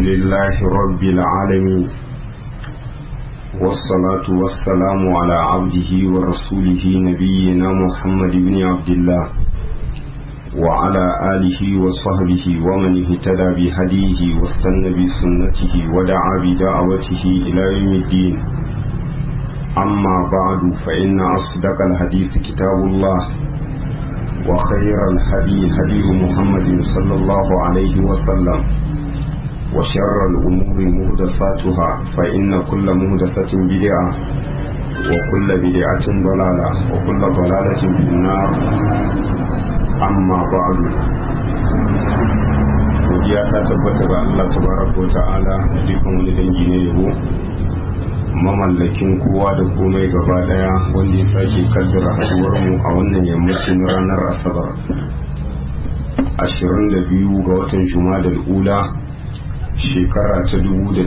لله رب العالمين والصلاة والسلام على عبده ورسوله نبينا محمد بن عبد الله وعلى آله وصحبه ومن اهتدى بهديه واستنى بسنته ودعا بدعوته إلى يوم الدين أما بعد فإن أصدق الحديث كتاب الله وخير الهدي هدي محمد صلى الله عليه وسلم وشر الأمور مهدساتها فإن كل مهدسة بدعة وكل بدعة ضلالة وكل ضلالة في النار أما بعد godiya ta tabbata ga Allah tabaraka wa ta'ala da dukkan wani dangi ne yabo mamallakin kowa da komai gaba daya wanda ya sake kaddara haduwar mu a wannan yammacin ranar asabar 22 ga watan jumadal ula shekara ta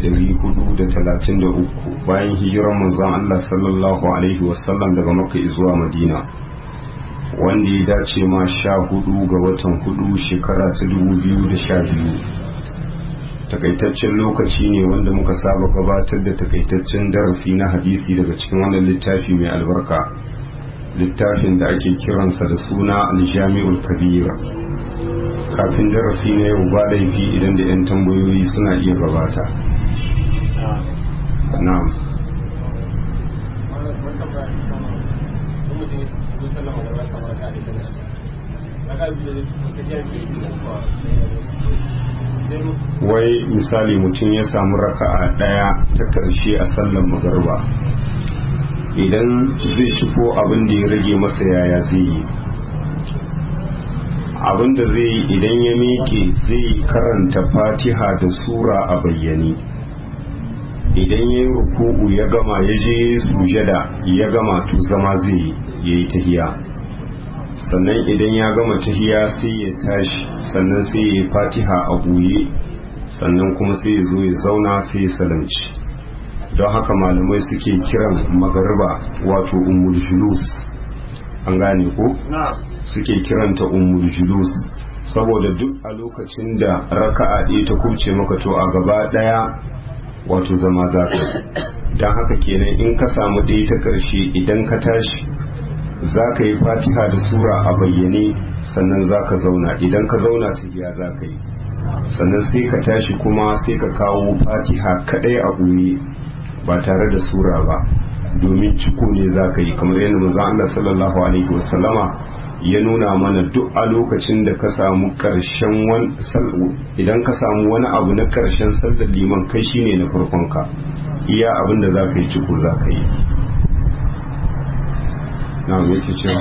1433 bayan hijirar manzon Allah sallallahu alaihi wasallam daga makka zuwa madina wanda ya dace ma sha hudu ga watan hudu shekara ta 2012 takaitaccen lokaci ne wanda muka saba gabatar da takaitaccen darasi na hadisi daga cikin wannan littafi mai albarka littafin da ake kiransa da suna aljami'ul kabira kafin darasi na yau ba laifi idan da 'yan tambayoyi suna iya gabata na'am wai misali mutum ya samu raka'a daya ta karshe a sallan magarba idan zai ciko abin da ya rage masa yaya zai yi abin da zai yi idan ya miƙe zai karanta fatiha da sura a bayyane idan ya yi ruku'u ya gama ya je sujada ya gama to zama zai yi tahiya sannan idan ya gama tahiya sai ya tashi sannan sai ya yi fatiha a buye sannan kuma sai ya zo ya zauna sai ya salamci don haka malamai suke kiran magarba wato umul julus an gane ko suke kiranta umul julus saboda duk a lokacin da raka'a ɗaya ta kubce maka to a gaba ɗaya wato zama za ka don haka kenan in ka samu ɗaya ta ƙarshe idan ka tashi za ka yi fatiha da sura a bayyane sannan za ka zauna idan ka zauna tafiya za ka yi sannan sai ka tashi kuma sai ka kawo fatiha kadai a ɓoye ba tare da sura ba domin ciko ne za ka yi kamar yadda manzon Allah sallallahu alaihi wasallama ya nuna mana duk a lokacin da ka samu karshen wani idan ka samu wani abu na karshen sallar liman kai shine na farkon ka iya abin da za ka yi ciko za ka yi na yake cewa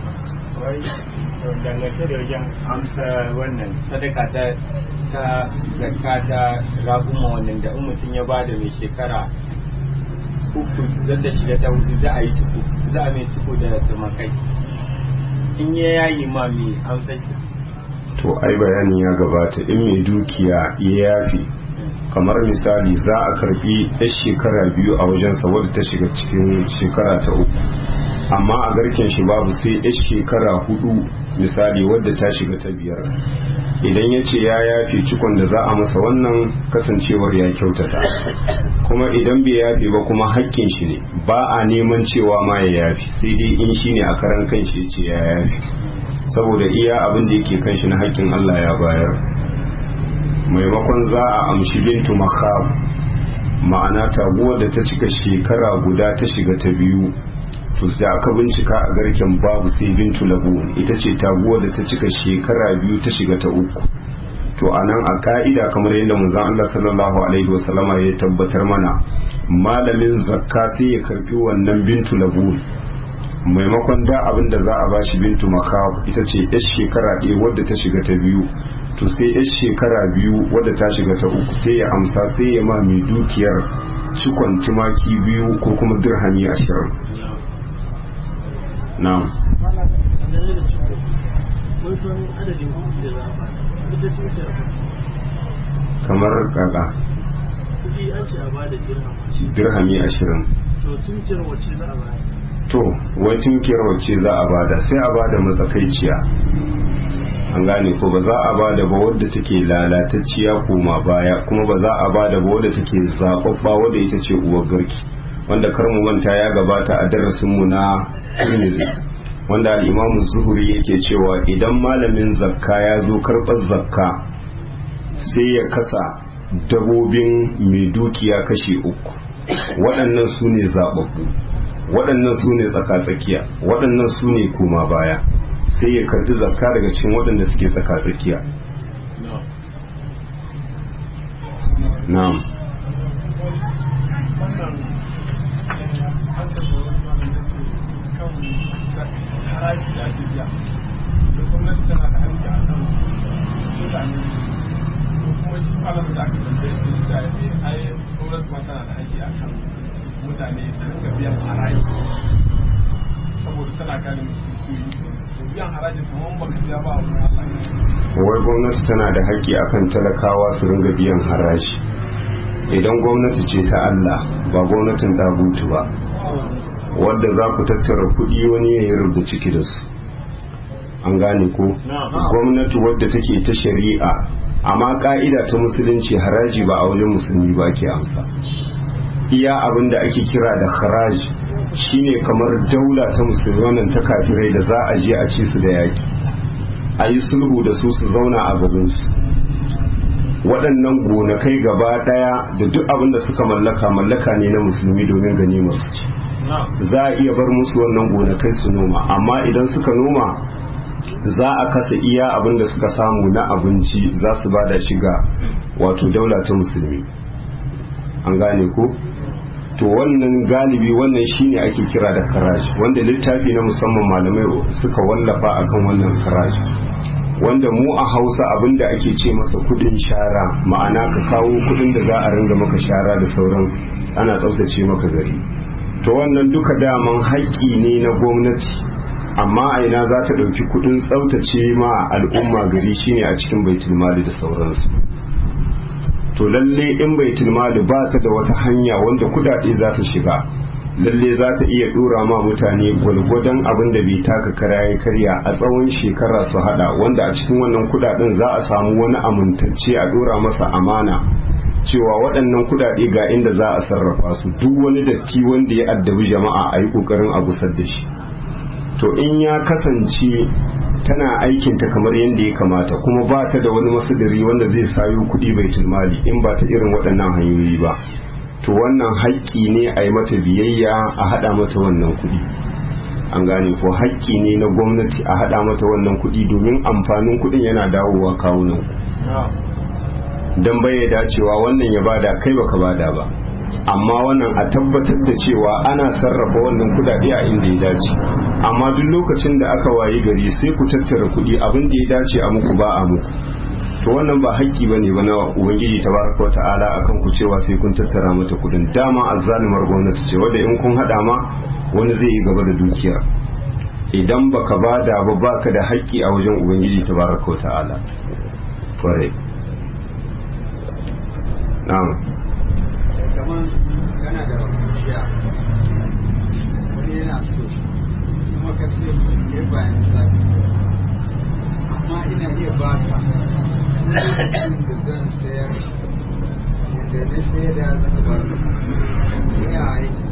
dangance da wajen amsa wannan sadaka ta ta zakka ta raguma wannan da in mutum ya bada mai shekara uku za ta shiga ta hudu za a yi ciko za a mai ciko da tumakai in ya yayi ma mai amsa to ai bayani ya gabata in mai dukiya ya yafi kamar misali za a karbi yar shekara biyu a wajensa wadda ta shiga cikin shekara ta uku amma a garken shi babu sai yar shekara hudu misali wadda ta shiga ta biyar idan ya ce ya yafe cikon da za a masa wannan kasancewar ya kyautata kuma idan bai yafe ba kuma haƙƙin shi ne ba a neman cewa ma ya yafe sai dai in shi ne a karan kan shi ce ya yafe saboda iya abin da yake kan shi na haƙƙin Allah ya bayar maimakon za a amshi bintu makhab ma'ana taguwar da ta cika shekara guda ta shiga ta biyu to sai aka bincika a garken babu sai bintu labun ita ce taguwar da ta cika shekara biyu ta shiga ta uku to anan a ka'ida kamar yadda manzon Allah sallallahu alaihi wasallama ya tabbatar mana malamin zakka sai ya karbi wannan bintu labun maimakon da abin da za a bashi bintu makab ita ce yar shekara ɗaya wadda ta shiga ta biyu to sai yar shekara biyu wadda ta shiga ta uku sai ya amsa sai ya ma mai dukiyar cikon tumaki biyu ko kuma dirhami ashirin na'am kamar kaka kudi an ce a bada dirham dirhami ashirin to tunkiyar wacce za a bada to wai tunkiyar wacce za a bada sai a bada matsakaiciya an gane ko ba za a ba da ba wadda take lalatacciya koma baya kuma ba za a ba da ba wadda take zaɓaɓɓa wadda ita ce uwar garki wanda kar mu manta ya gabata a darasinmu na Tirmidhi wanda al-Imam Zuhri yake cewa idan malamin zakka ya zo karɓar zakka sai ya kasa dabobin mai dukiya kashe uku waɗannan su ne zaɓaɓɓu waɗannan su ne tsaka-tsakiya waɗannan su ne koma baya sai ya karɓi zakka daga cikin waɗanda suke tsaka-tsakiya na'am haraji da ake biya da gwamnati tana da hanki a kan mutane ko kuma shi malam da aka tambaye shi da ya ce ai gwamnati ma tana da hanki a kan mutane su ringa biyan haraji saboda tana kare mutum to biyan harajin kamar baka biya ba a wurin Allah wai gwamnati tana da haƙƙi akan talakawa su ringa biyan haraji idan gwamnati ce ta Allah ba gwamnatin dagutu ba wadda za ku tattara kuɗi wani ya yi rubuta ciki da su an gane ko gwamnati wadda take ta shari'a amma ka'ida ta musulunci haraji ba a wajen musulmi ba ke amsa iya abin da ake kira da haraji shine kamar daula ta musulmi wannan ta kafirai da za a je a ci su da yaki a yi sulhu da su su zauna a gabansu waɗannan gonakai gaba ɗaya da duk abin da suka mallaka mallaka ne na musulmi domin gani masu ci za a iya bar musu wannan gonakai su noma amma idan suka noma za a kasa iya abin da suka samu na abinci za su bada shi ga wato daula ta musulmi an gane ko to wannan galibi wannan shine ake kira da karaji wanda littafi na musamman malamai suka wallafa akan wannan karaji wanda mu a hausa abin da ake ce masa kudin shara ma'ana ka kawo kudin da za a ringa maka shara da sauran ana tsaftace maka gari to wannan duka daman haƙƙi ne na gwamnati amma a ina za ta ɗauki kudin tsaftace ma al'umma gari shine a cikin baitul mali da sauransu to lalle in baitul mali ba ta da wata hanya wanda kudade za su shiga lalle za ta iya dora ma mutane gwalgwadon abin da bai taka kara ya karya a tsawon shekara su hada wanda a cikin wannan kudaden za a samu wani amintacce a dora masa amana cewa waɗannan kudade ga inda za a sarrafa su duk wani datti wanda ya addabi jama'a a yi ƙoƙarin a gusar da shi to in ya kasance tana aikinta kamar yadda ya kamata kuma ba ta da wani masadari wanda zai sayo kuɗi bai mali in ba ta irin waɗannan hanyoyi ba to wannan haƙƙi ne a yi mata biyayya a haɗa mata wannan kuɗi an gane ko haƙƙi ne na gwamnati a haɗa mata wannan kuɗi domin amfanin kuɗin yana dawowa kawunan don bai dacewa wannan ya bada kai baka bada ba amma wannan a tabbatar da cewa ana sarrafa wannan kudade a inda ya dace amma duk lokacin da aka wayi gari sai ku tattara kudi abin da ya dace a muku ba a muku to wannan ba haƙƙi bane ba na ubangiji tabaraka wata'ala akan ku cewa sai kun tattara mata kudin dama azzalimar gwamnati ce wanda in kun hada ma wani zai yi gaba da dukiyar idan baka bada ba baka da haƙƙi a wajen ubangiji tabaraka wata'ala kwarai na'am kamar kana da kuciya wani yana so kuma ka ce ya bayan zaki amma ina iya ba ka lokacin da zan sayar da na sayar da zan ba ka ya aiki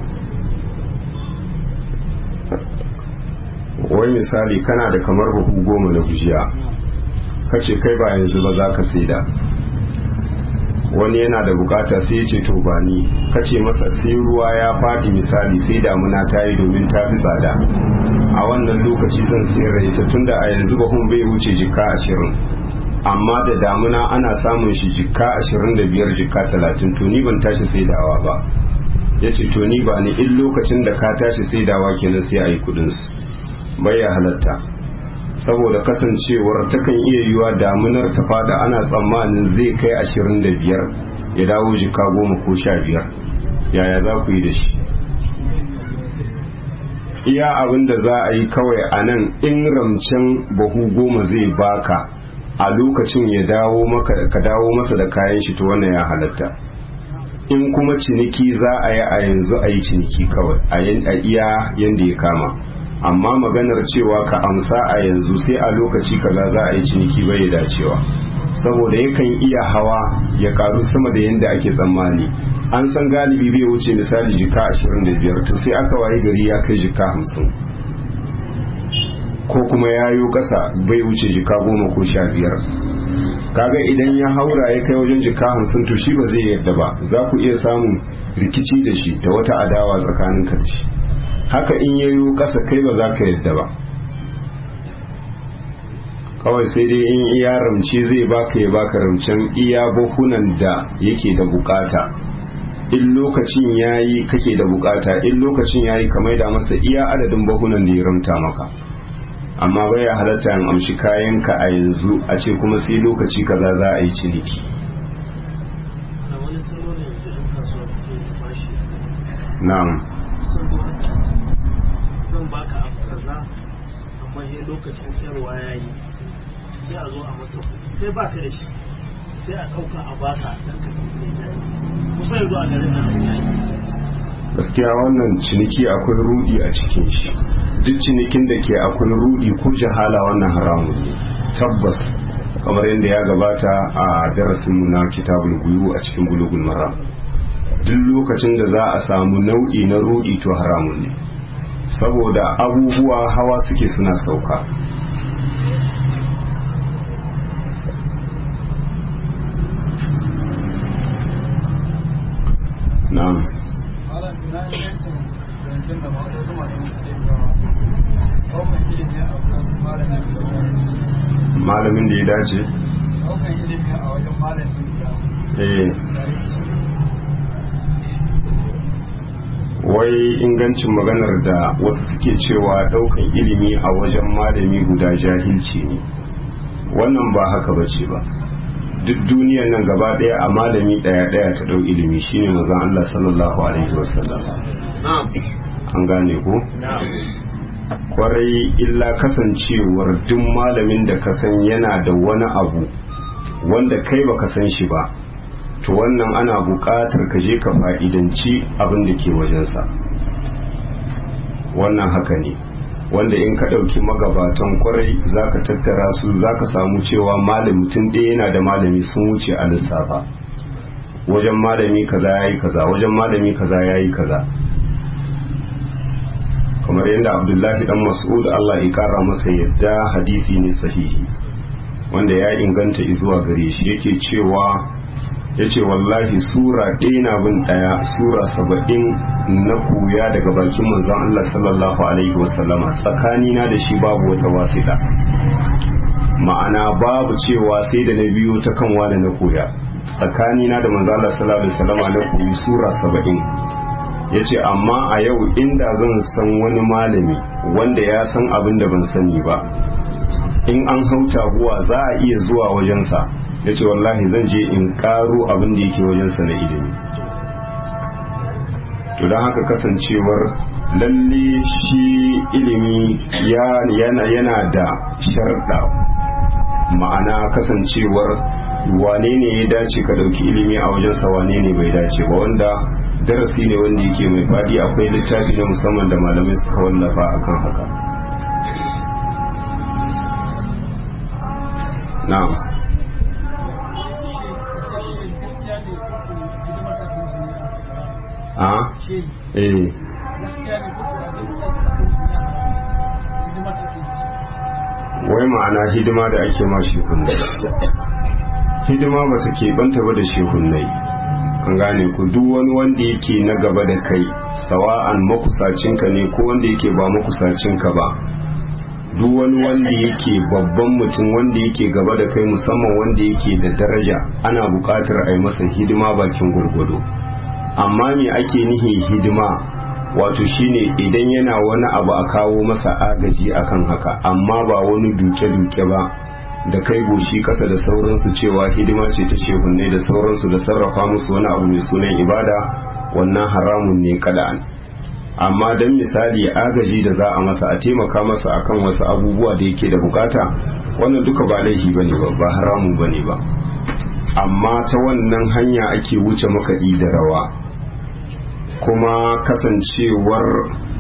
wai misali kana da kamar buhu goma na gujiya kace kai ba yanzu ba za ka saida wani yana da bukata sai ya ce to ba ni kace masa sai ruwa ya faɗi misali sai damuna ta yi domin ta fi tsada a wannan lokaci zan sayar da ita tunda a yanzu bahun bai wuce jikka ashirin amma da damuna ana samun shi jikka ashirin da biyar jikka talatin to ni ban tashi saidawa ba ya ce to ni ba ni in lokacin da ka tashi saidawa kenan sai a yi kudinsu bai ya halatta saboda kasancewar takan iya yiwa damunar ta fada ana tsammanin zai kai ashirin da biyar ya dawo jika goma ko sha biyar yaya za ku yi da shi iya abin da za a yi kawai a nan in ramcen bahu goma zai baka a lokacin ya dawo maka ka dawo masa da kayan shi to wannan ya halatta in kuma ciniki za a yi a yanzu a yi ciniki kawai a iya yanda ya kama amma maganar cewa ka amsa a yanzu sai a lokaci kaza za a yi ciniki bai dacewa saboda yakan iya hawa ya karu sama da yadda ake tsammani an san galibi bai wuce misali jika 25 to sai aka waye gari ya kai jika 50 ko kuma ya yi kasa bai wuce jika goma ko sha biyar kaga idan ya haura ya kai wajen jika hamsin to shi ba zai yadda ba za ku iya samun rikici da shi da wata adawa tsakanin ka da shi haka in ya yi kasa kai ba za ka yadda ba kawai sai dai in iya ramce zai baka ya baka ramcen iya bahunan da yake da bukata in lokacin yayi kake da bukata in lokacin yayi ka maida masa iya adadin bahunan da ya ramta maka amma bai ya halatta in amshi kayanka a yanzu a ce kuma sai lokaci kaza za a yi ciniki a wani salo ne da yan kasuwa suke bashi na'am saboda zan baka abu kaza amma ya lokacin sayarwa ya yi sai a zo a masa kuɗi sai baka da shi sai a ɗauka a baka don ka tafi mai jari kusa yanzu a garin nan abin ya yi gaskiya wannan ciniki akwai rudi a cikin shi duk cinikin da ke akwai rudi ko jahala wannan haramun ne tabbas kamar yadda ya gabata a darasinmu na kitabul guyu a cikin bulugul maram duk lokacin da za a samu nau'i na rudi to haramun ne saboda abubuwa hawa suke suna sauka na'am malam na yancin zancen da wasu malamin suke cewa ɗaukan ilimi a wajen malamin da malamin da ya dace ɗaukan ilimi a wajen malamin da eh wai ingancin maganar da wasu suke cewa daukan ilimi a wajen malami guda jahilci ne wannan ba haka bace ba duk duniyar nan gaba daya a malami daya daya ta dau ilimi shine manzon Allah sallallahu alaihi wasallam an gane ko kwarai illa kasancewar duk malamin da ka san yana da wani abu wanda kai baka san shi ba to wannan ana buƙatar ka je ka fa'idanci abin da ke wajensa wannan haka ne wanda in ka ɗauki magabatan kwarai za ka tattara su za ka samu cewa malami mutum ɗaya yana da malami sun wuce a lissafa wajen malami kaza ya yi kaza wajen malami kaza ya yi kaza kamar yadda abdullahi dan mas'ud allah ya kara masa yadda hadisi ne sahihi wanda ya inganta zuwa gare shi yake cewa ya ce wallahi sura ɗaya na bin ɗaya sura saba'in na kuya daga bakin manzon Allah sallallahu alaihi wasallama tsakanina da shi babu wata wasiɗa ma'ana babu cewa sai da na biyo ta kanwa da na koya tsakanina da manzon Allah sallallahu alaihi wasallama na koyi sura saba'in ya ce amma a yau inda zan san wani malami wanda ya san abin da ban sani ba in an hauta guwa za a iya zuwa wajensa ya ce wallahi zan je in karo abin da yake wajensa na ilimi to don haka kasancewar lalle shi ilimi yana, yana da sharɗa ma'ana kasancewar wane ne ya dace ka ɗauki ilimi a wajensa wane ne bai dace ba wanda darasi ne wanda yake mai faɗi akwai littafi na musamman da malamai suka wallafa akan haka na'am a eh wai ma'ana hidima da ake ma shehunnai hidima ba ta keɓanta ba da shehunnai an gane ku duk wani wanda yake na gaba da kai sawa'an makusacinka ne ko wanda yake ba makusacinka ba duk wani wanda yake babban mutum wanda yake gaba da kai musamman wanda yake da daraja ana buƙatar a yi masa hidima bakin gurgudu amma me ake nihi hidima wato shine idan yana wani abu a kawo masa agaji akan haka amma ba wani duke-duke ba da kai goshi kasa da sauransu cewa hidima ce ta shehunne da sauransu da sarrafa musu wani abu mai sunan ibada wannan haramun ne kada'an amma don misali agaji da za a masa a taimaka masa akan wasu abubuwa da yake da bukata wannan duka ba laifi bane ba ba haramun bane ba amma ta wannan hanya ake wuce makaɗi da rawa kuma kasancewar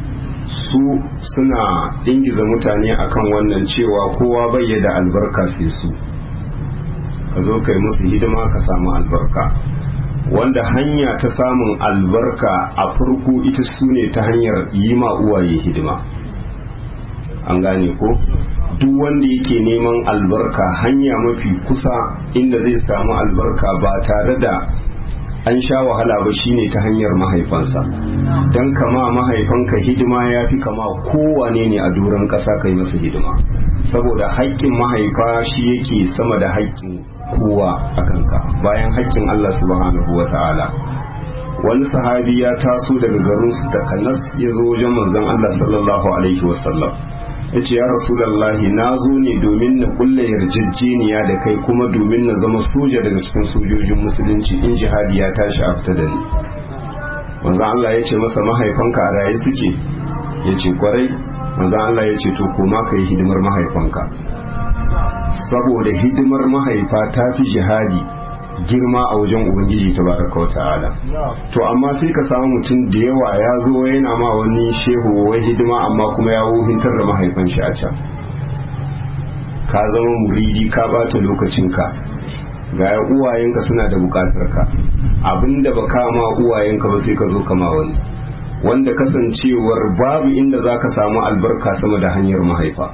su suna ingiza mutane akan wannan cewa kowa bai da albarka sai su ka zo kai musu hidima ka samu albarka wanda hanya ta samun albarka a farko ita su ne ta hanyar yi ma uwaye hidima an gane ko duk wanda yake neman albarka hanya mafi kusa inda zai samu albarka ba tare da an sha wahala ba shine ta hanyar mahaifansa don kama mahaifanka hidima ya fi kama kowane ne a doron ƙasa kai masa hidima saboda haƙƙin mahaifa shi yake sama da haƙƙin kowa a kanka bayan haƙƙin Allah subhanahu wa ta'ala wani sahabi ya taso daga garinsu da kanas ya zo wajen manzon Allah sallallahu alaihi wasallam ya ce ya rasulallahi na zo ne domin na kulle yarjejeniya da kai kuma domin na zama soja daga cikin sojojin musulunci in jihadi ya tashi a fita da ni manzon Allah ya ce masa mahaifanka a raye suke ya ce kwarai manzon Allah ya ce to koma ka yi hidimar mahaifanka saboda hidimar mahaifa ta fi jihadi girma a wajen ubangiji ta baraka ta'ala to amma sai ka samu mutum da yawa ya zo yana ma wani shehu wai hidima amma kuma ya wuhintar da mahaifan shi a can ka zama muridi ka bata lokacinka ga uwayenka suna da bukatar ka abinda ba ka ma uwayenka ba sai ka zo kama wani wanda kasancewar babu inda za ka samu albarka sama da hanyar mahaifa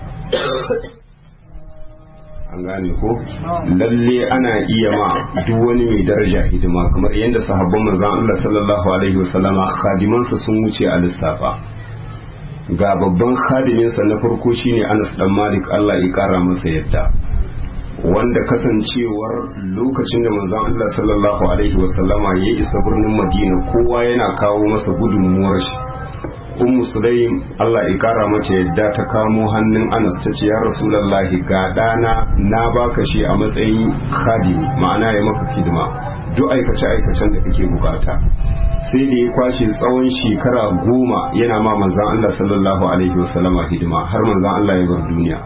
an gane ko lalle ana iya ma duk wani mai daraja hidima kamar yadda sahabban manzon Allah sallallahu alaihi wasallama khadimansa sun wuce a lissafa ga babban khadiminsa na farko shine Anas dan Malik Allah ya kara masa yadda wanda kasancewar lokacin da manzon Allah sallallahu alaihi wasallama ya isa birnin Madina kowa yana kawo masa gudunmuwar shi ummu sulaim Allah ya kara mata yadda ta kamo hannun Anas ta ce ya Rasulullahi ga dana na baka shi a matsayin khadimi ma'ana ya maka hidima duk aikace aikacen da kake bukata sai da ya kwashe tsawon shekara goma yana ma manzon Allah sallallahu alaihi wasallama hidima har manzon Allah ya bar duniya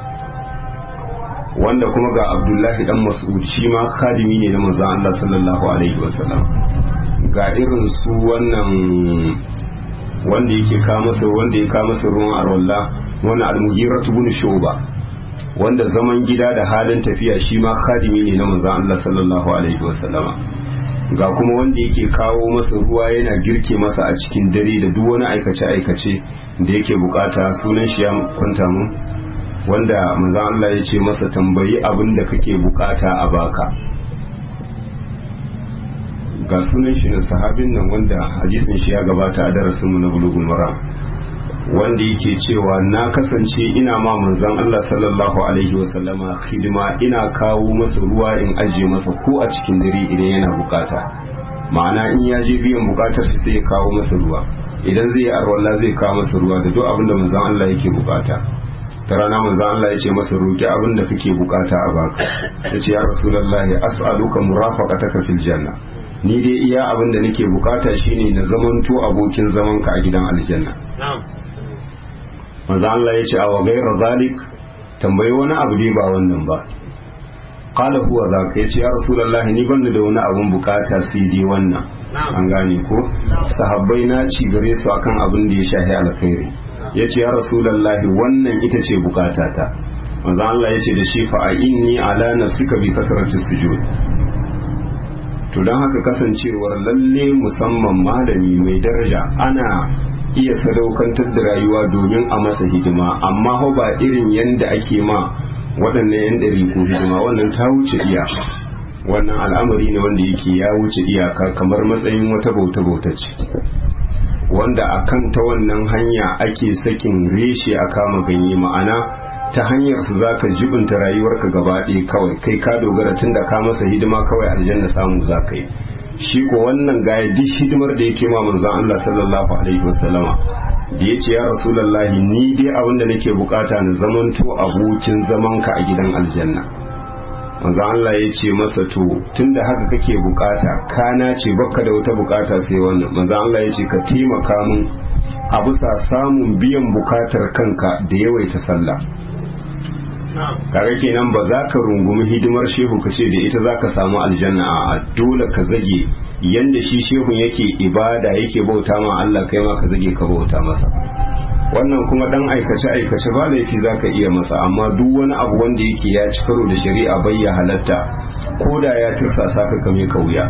wanda kuma ga Abdullahi dan Mas'ud shi ma khadimi ne na manzon Allah sallallahu alaihi wasallam ga irin su wannan wanda yake ka masa wanda ya ka masa ruwan arwalla wannan almugira ibn shuba wanda zaman gida da halin tafiya shi ma khadimi ne na manzon Allah sallallahu alaihi wasallama ga kuma wanda yake kawo masa ruwa yana girke masa a cikin dare da duk wani aikace aikace da yake bukata sunan shi ya kwanta mun wanda manzon Allah ya ce masa tambayi abin da kake bukata a baka ga sunan shi na sahabin nan wanda hadisin shi ya gabata a darasin mu na bulugul maram wanda yake cewa na kasance ina ma manzon Allah sallallahu alaihi wasallama hidima ina kawo masa ruwa in ajiye masa ko a cikin dare idan yana bukata ma'ana in ya je biyan bukatar shi sai ya kawo masa ruwa idan zai yi arwalla zai kawo masa ruwa da duk abin da manzon Allah yake bukata ta rana manzon Allah ya ce masa roki abin da kake bukata a baka yace ya rasulullahi as'aluka murafaqataka fil janna ni dai iya abin da nake bukata shine na zamanto abokin zaman ka a gidan aljanna manzo Allah ya ce a ghayra zalik tambayi wani abu dai ba wannan ba qala huwa zaka yace ya rasulullahi ni banda da wani abun bukata sai dai wannan an gane ko sahabbai na ci gare su akan abin da ya shahi alkhairi yace ya rasulullahi wannan ita ce bukatata manzo Allah ya ce da shi fa inni ala nafsika bi kasrati sujud to don haka kasancewar lalle musamman malami mai daraja ana iya sadaukantar da rayuwa domin a masa hidima amma hau ba irin yadda ake ma waɗannan yan ɗari ko hidima wannan ta wuce iyaka wannan al'amari ne wanda yake ya wuce iyaka kamar matsayin wata bauta bauta ce wanda a kan ta wannan hanya ake sakin reshe a kama ganye ma'ana ta hanyar su za ka jibinta rayuwarka gaba ɗaya kawai kai ka dogara tun da ka masa hidima kawai aljanna samu za ka yi shi ko wannan gaya duk hidimar da yake ma manzon Allah sallallahu alaihi wasallama da ya ce ya rasulullahi ni dai abin da nake bukata na zamanto abokin zaman ka a gidan aljanna manzon Allah ya ce masa to tunda haka kake bukata kana ce bakka da wata bukata sai wannan manzon Allah ya ce ka taimaka min a bisa samun biyan bukatar kanka da yawaita sallah kare kenan ba za ka rungumi hidimar shehu ka ce da ita za ka samu aljanna a dole ka zage yanda shi shehun yake ibada yake bauta ma Allah kai ma ka zage ka bauta masa wannan kuma dan aikace aikace ba laifi zaka iya masa amma duk wani abu wanda yake ya ci karo da shari'a bai ya halatta ko da ya tirsasa ka kame ka wuya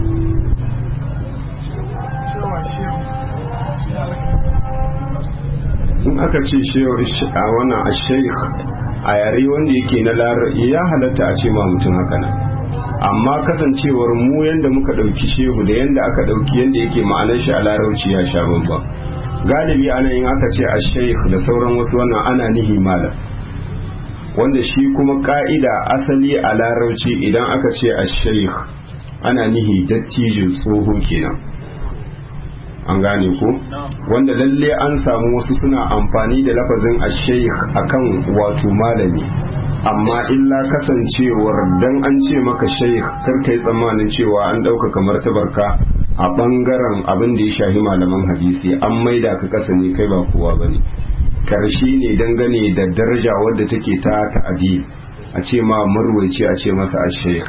in aka ce a wannan a sheikh a yare wanda yake na lar ya halatta a ce ma mutum haka nan amma kasancewar mu yanda muka ɗauki shehu da yanda aka ɗauki yanda yake ma'anar shi a larauci ya sha bambam galibi ana yin aka ce a sheikh da sauran wasu wannan ana nihi malam wanda shi kuma ka'ida asali a larauci idan aka ce a sheikh ana nihi dattijin tsoho kenan an gane ko wanda lalle an samu wasu suna amfani da lafazin a sheikh akan wato malami amma illa kasancewar dan an ce maka sheikh kar kai tsammanin cewa an ɗauka kamar tabarka a ɓangaren abin da ya shahi malaman hadisi an maida ka kasa ne kai ba kowa bane karshe ne dangane da daraja wadda take ta ta'adi a ce ma marwaici a ce masa a sheikh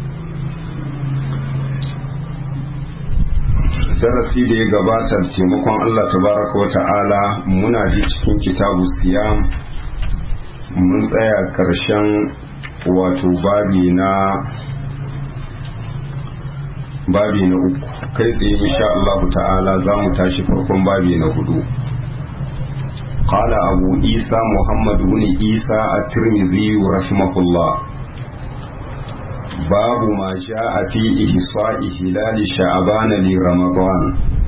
darasi da ya gabata da taimakon Allah tabaraka wa ta'ala muna ji cikin kitabu siyam mun tsaya karshen wato babi na babi na uku kai tsaye insha Allah ta'ala za mu tashi farkon babi na hudu قال أبو عيسى محمد بن عيسى الترمذي رحمه الله باب ما جاء في إحصاء هلال شعبان لرمضان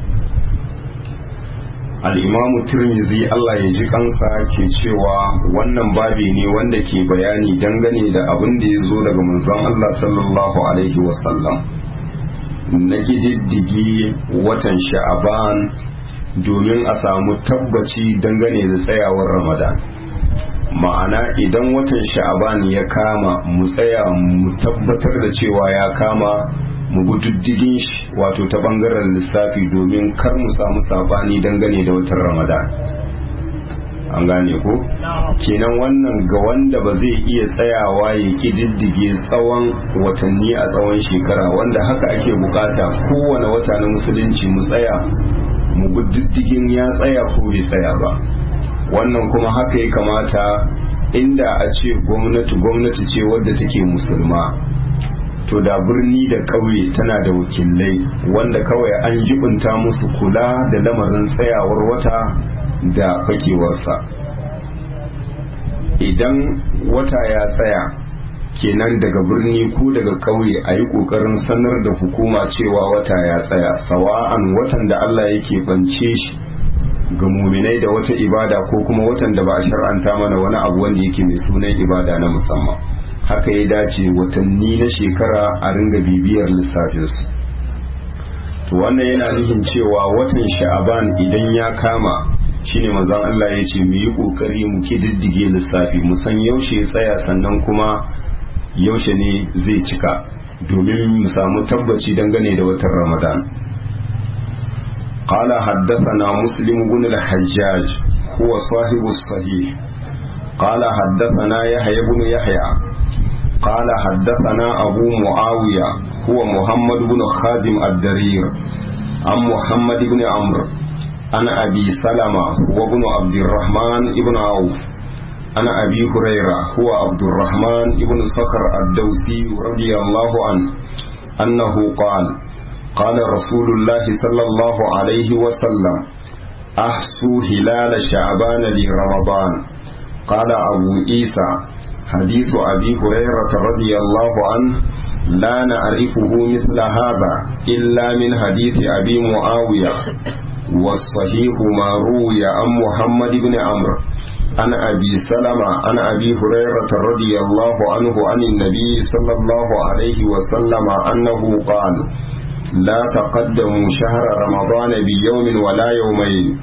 al'imamu turmizi Allah ya ji kansa ke cewa wannan babi ne wanda ke bayani dangane da abin da ya zo daga manzon Allah sallallahu Alaihi wasallam na gididdigi watan sha'aban domin a samu tabbaci dangane da tsayawar ramadan ma'ana idan watan sha'aban ya kama mu tsaya mu tabbatar da cewa ya kama mu gududdigin shi wato ta bangaren lissafi domin kar mu samu sabani dangane da watan ramadan an gane ko kenan wannan ga wanda ba zai iya tsayawa ya kididdige tsawon watanni a tsawon shekara wanda haka ake bukata kowane wata na musulunci mu tsaya mu gududdigin ya tsaya ko bai tsaya ba wannan kuma haka ya kamata inda a ce gwamnati gwamnati ce wadda take musulma to da birni da ƙauye tana da wakilai wanda kawai an jibinta musu kula da lamarin tsayawar wata da fakewarsa idan wata ya tsaya kenan daga birni ko daga ƙauye a yi ƙoƙarin sanar da hukuma cewa wata ya tsaya sawa'an watan da Allah yake bance shi ga muminai da wata ibada ko kuma watan da ba a shar'anta mana wani abu wanda yake mai sunan ibada na musamman haka ya dace watanni na shekara a ringa bibiyar lissafinsu to wannan yana nufin cewa watan sha'aban idan ya kama shine manzon Allah ya ce mu yi kokari mu kididdige lissafi mu san yaushe ya tsaya sannan kuma yaushe ne zai cika domin mu samu tabbaci dangane da watan Ramadan قال حدثنا مسلم بن الحجاج هو صاحب الصحيح قال حدثنا يحيى بن يحيى قال حدثنا أبو معاوية هو محمد بن خازم الدرير عن محمد بن عمرو عن أبي سلمة وابن عبد الرحمن بن عوف عن أبي هريرة هو عبد الرحمن بن صخر الدوسي رضي الله عنه أنه قال قال رسول الله صلى الله عليه وسلم أحسوا هلال شعبان لرمضان قال أبو عيسى حديث أبي هريرة رضي الله عنه لا نعرفه مثل هذا إلا من حديث أبي معاوية والصحيح ما روي عن محمد بن عمرو عن أبي سلمة عن أبي هريرة رضي الله عنه عن النبي صلى الله عليه وسلم أنه قال لا تقدموا شهر رمضان بيوم ولا يومين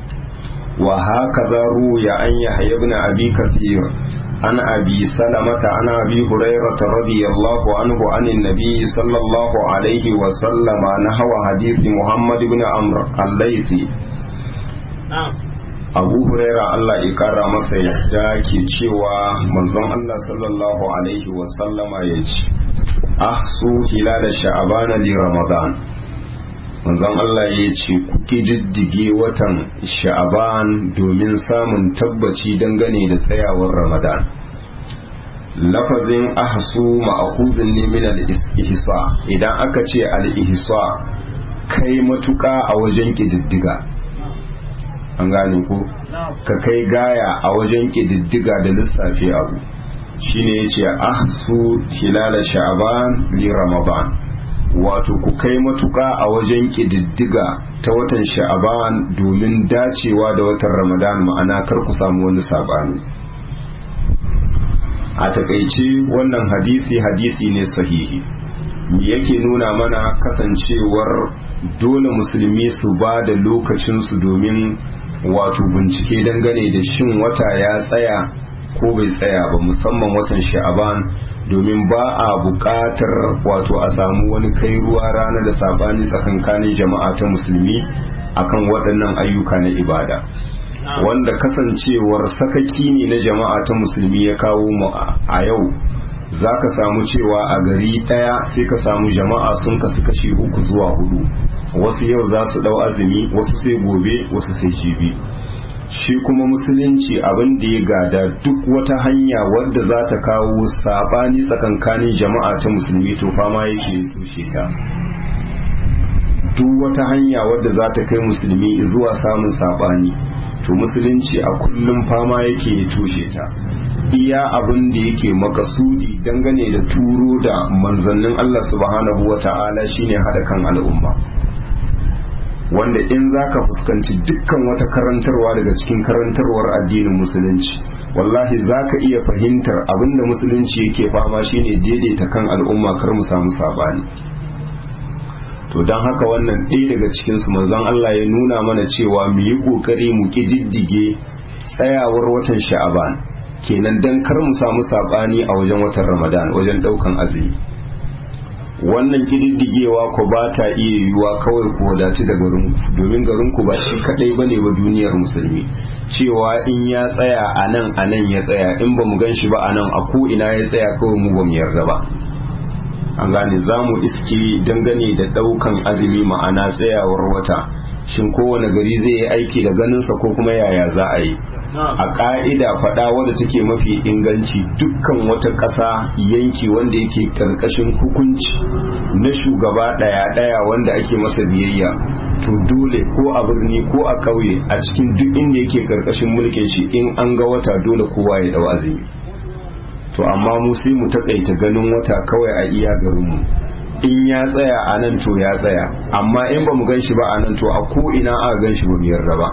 وهكذا روي عن يحيى بن أبي كثير عن أبي سلمة عن أبي هريرة رضي الله عنه عن النبي صلى الله عليه وسلم نحو حديث محمد بن عمرو الليثي Abu Huraira Allah ya kara masa yadda ke cewa manzon Allah sallallahu alaihi wasallama ya ce ahsu hilal sha'ban li ramadan manzon Allah ya ce ku ƙididdige watan sha'aban domin samun tabbaci dangane da tsayawar ramadan lafazin ahsu ma'khuzun ne min al-ihsa idan aka ce al-ihsa kai matuka a wajen ƙididdiga an gane ko ka kai gaya a wajen ƙididdiga da lissafi abu shine yace ahsu hilala sha'ban li ramadan wato ku kai matuka a wajen ƙididdiga ta watan sha'ban domin dacewa da watan ramadan ma'ana kar ku samu wani sabani a takaice wannan hadisi hadisi ne sahihi yake nuna mana kasancewar dole musulmi su ba da lokacinsu domin wato bincike dangane da shin wata ya tsaya ko bai tsaya ba musamman watan sha'aban domin ba a buƙatar wato a samu wani kai ruwa rana da sabani tsakankanin jama'a ta musulmi akan waɗannan ayyuka na ibada wanda kasancewar sakaki ne na jama'a ta musulmi ya kawo mu a yau za ka samu cewa a gari ɗaya sai ka samu jama'a sun kasu kashi uku zuwa hudu wasu yau za su ɗau azumi wasu sai gobe wasu sai jibi shi kuma musulunci abin da ya gada duk wata hanya wadda za ta kawo sabani tsakankanin jama'a ta musulmi to fama yake tushe ta duk wata hanya wadda za ta kai musulmi zuwa samun sabani to musulunci a kullum fama yake tushe ta iya abin da yake makasudi dangane da turo da manzannin Allah subhanahu wa ta'ala shine haɗa kan al'umma wanda in za ka fuskanci dukkan wata karantarwa daga cikin karantarwar addinin musulunci wallahi za ka iya fahimtar abin da musulunci yake fama shine daidaita kan al'umma kar mu samu sabani to don haka wannan ɗaya daga cikinsu manzon Allah ya nuna mana cewa mu yi ƙoƙari mu ƙididdige tsayawar watan sha'aban kenan don kar mu samu saɓani a wajen watan ramadan wajen ɗaukan azumi wannan ƙididdigewa ko ba ta iya yiwuwa kawai ku wadaci da garinku domin garinku ba shi kaɗai ba ne ba duniyar musulmi cewa in ya tsaya a nan a nan ya tsaya in ba mu gan shi ba a nan a ko ina ya tsaya kawai mu ba mu yarda ba an gane za mu iske dangane da daukan azumi ma'ana tsayawar wata shin kowane gari zai yi aiki da ganinsa ko kuma yaya za a yi a ka'ida faɗa wadda take mafi inganci dukkan wata ƙasa yanki wanda yake ƙarƙashin hukunci na shugaba ɗaya-ɗaya wanda ake masa biyayya to dole ko a birni ko a ƙauye a cikin duk inda yake ƙarƙashin mulkin shi in an ga wata dole kowa ya dau azumi to amma mu sai mu takaita ganin wata kawai a iya garinmu in ya tsaya a nan to ya tsaya amma in ba mu gan shi ba a nan to a ko ina aka gan shi ba mu yarda ba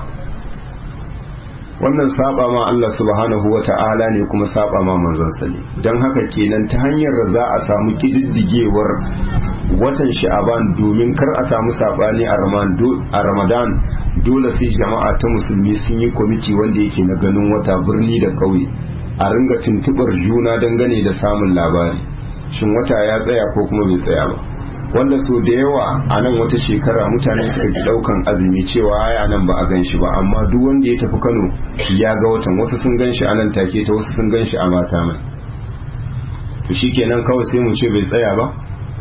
wannan saba ma Allah subhanahu wa ta'ala ne kuma saba ma manzon ne don haka kenan ta hanyar da za a samu kididdigewar watan sha'aban domin kar a samu sabani a ramadan dole sai jama'a ta musulmi sun yi kwamiti wanda yake na ganin wata birni da kauye a ringa tuntubar juna dangane da samun labari shin wata ya tsaya ko kuma bai tsaya ba wanda so da yawa a nan wata shekara mutane suka ki daukan azumi cewa aya nan ba a gan shi ba amma duk wanda ya tafi kano ya ga watan wasu sun gan shi a nan take ta wasu sun gan shi a mata mai to shikenan kawai sai mu ce bai tsaya ba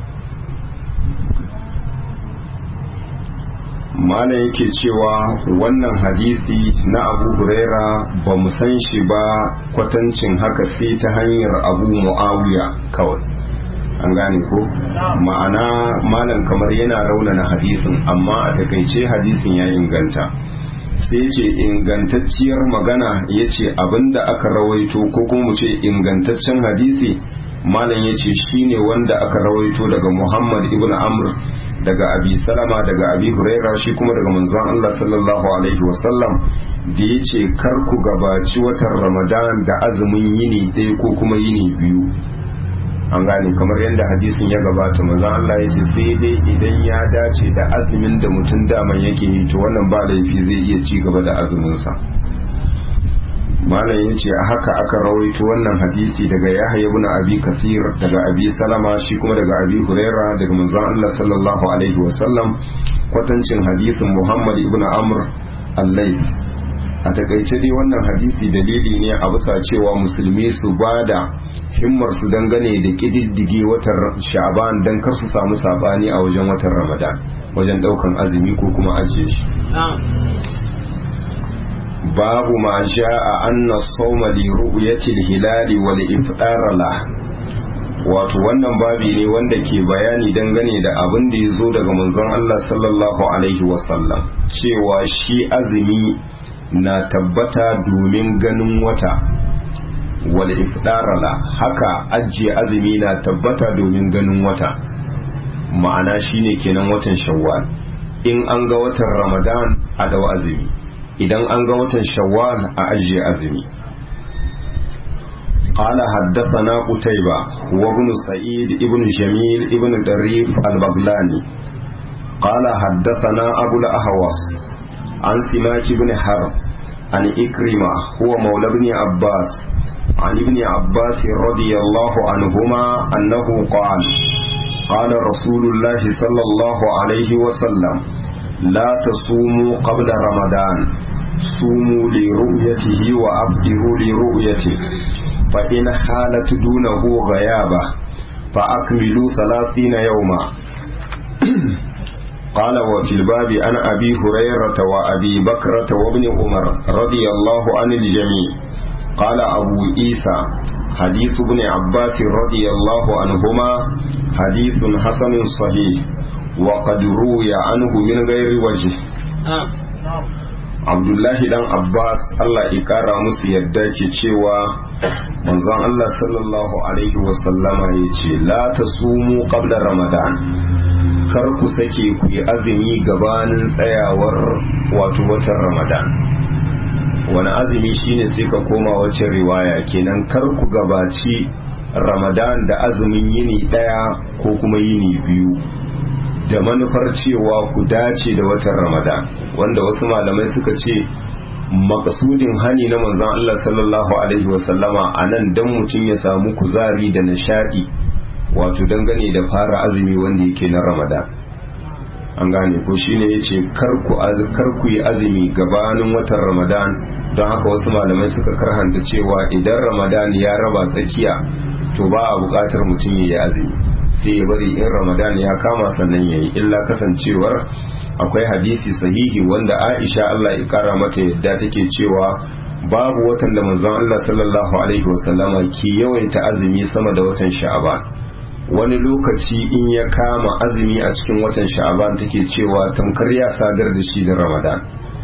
malam yake cewa wannan hadisi na abu huraira ba mu san shi ba kwatancin haka sai ta hanyar abu mu'awiya kawai an gane ko ma'ana malam kamar yana raunana hadisin amma a takaice hadisin ya inganta sai ce ingantacciyar magana ya ce abinda aka rawaito ko kuma mu ce ingantaccen hadisi malam ya ce shine wanda aka rawaito daga muhammad ibn amr daga abi salama daga abi huraira shi kuma daga manzon Allah sallallahu alaihi wasallam da ya ce kar ku gabaci watan ramadan da azumin yini ɗaya ko kuma yini biyu an gane kamar yadda hadisin ya gabata manzon Allah ya ce sai dai idan ya dace da azumin da mutum daman yake yi to wannan ba laifi zai iya ci gaba da azuminsa malam ya ce haka aka rawaito wannan hadisi daga yahya ibn abi kathir daga abi salama shi kuma daga abi huraira daga manzon Allah sallallahu alaihi wasallam kwatancin hadisin muhammad ibn amr al-layth a takaice dai wannan hadisi dalili ne a bisa cewa musulmi su ba da himmar su dangane da kididdige watan sha'ban don kar su samu sabani a wajen watan ramadan wajen daukan azumi ko kuma ajiye shi babu ma sha'a anna sawma li ru'yati al-hilali wal iftar la wato wannan babi ne wanda ke bayani dangane da abin da ya zo daga manzon Allah sallallahu alaihi wasallam cewa shi azumi na tabbata domin ganin wata wal ifdarala haka ajiye azumi na tabbata domin ganin wata ma'ana shine kenan watan shawwal in an ga watan ramadan a dawa azumi idan an ga watan shawwal a ajiye azumi قال حدثنا قتيبة وابن سعيد ابن جميل ابن دريف البغلاني قال حدثنا أبو الأهوص عن سماك بن حرب عن إكرمة هو مولى بن عباس عن ابن عباس رضي الله عنهما أنه قال قال رسول الله صلى الله عليه وسلم لا تصوموا قبل رمضان صوموا لرؤيته وأفطروا لرؤيته فإن حالت دونه غيابة فأكملوا ثلاثين يوما قال وفي الباب عن أبي هريرة وأبي بكرة وابن عمر رضي الله عن الجميع قال أبو عيسى حديث ابن عباس رضي الله عنهما حديث حسن صحيح وقد روي عنه من غير وجه abdullahi dan abbas allah ikara musu yadda ke cewa manzon allah sallallahu alaihi wasallama ya ce la ta sumu qabla ramadan kar ku sake ku yi azumi gabanin tsayawar wato watan ramadan wani azumi shine sai ka koma wacce riwaya kenan kar ku gabaci ramadan da azumin yini daya ko kuma yini biyu da manufar cewa ku dace da watan ramadan wanda wasu malamai suka ce makasudin hani na manzon Allah sallallahu alaihi wasallama a nan dan mutum ya samu kuzari da nishadi wato dangane da fara azumi wanda yake na ramadan an gane ko shine yace karku karku yi azumi gabanin watan ramadan don haka wasu malamai suka karhanta cewa idan ramadan ya raba tsakiya to ba a bukatar mutum ya yi azumi sai ya bari in ramadan ya kama sannan ya yi illa kasancewar akwai hadisi sahihi wanda aisha allah ya kara mata yadda take cewa babu watan da manzon allah sallallahu alaihi wasallama ke yawaita azumi sama da watan sha'aban wani lokaci in ya kama azumi a cikin watan sha'aban take cewa tamkar ya sadar da shi da ramadan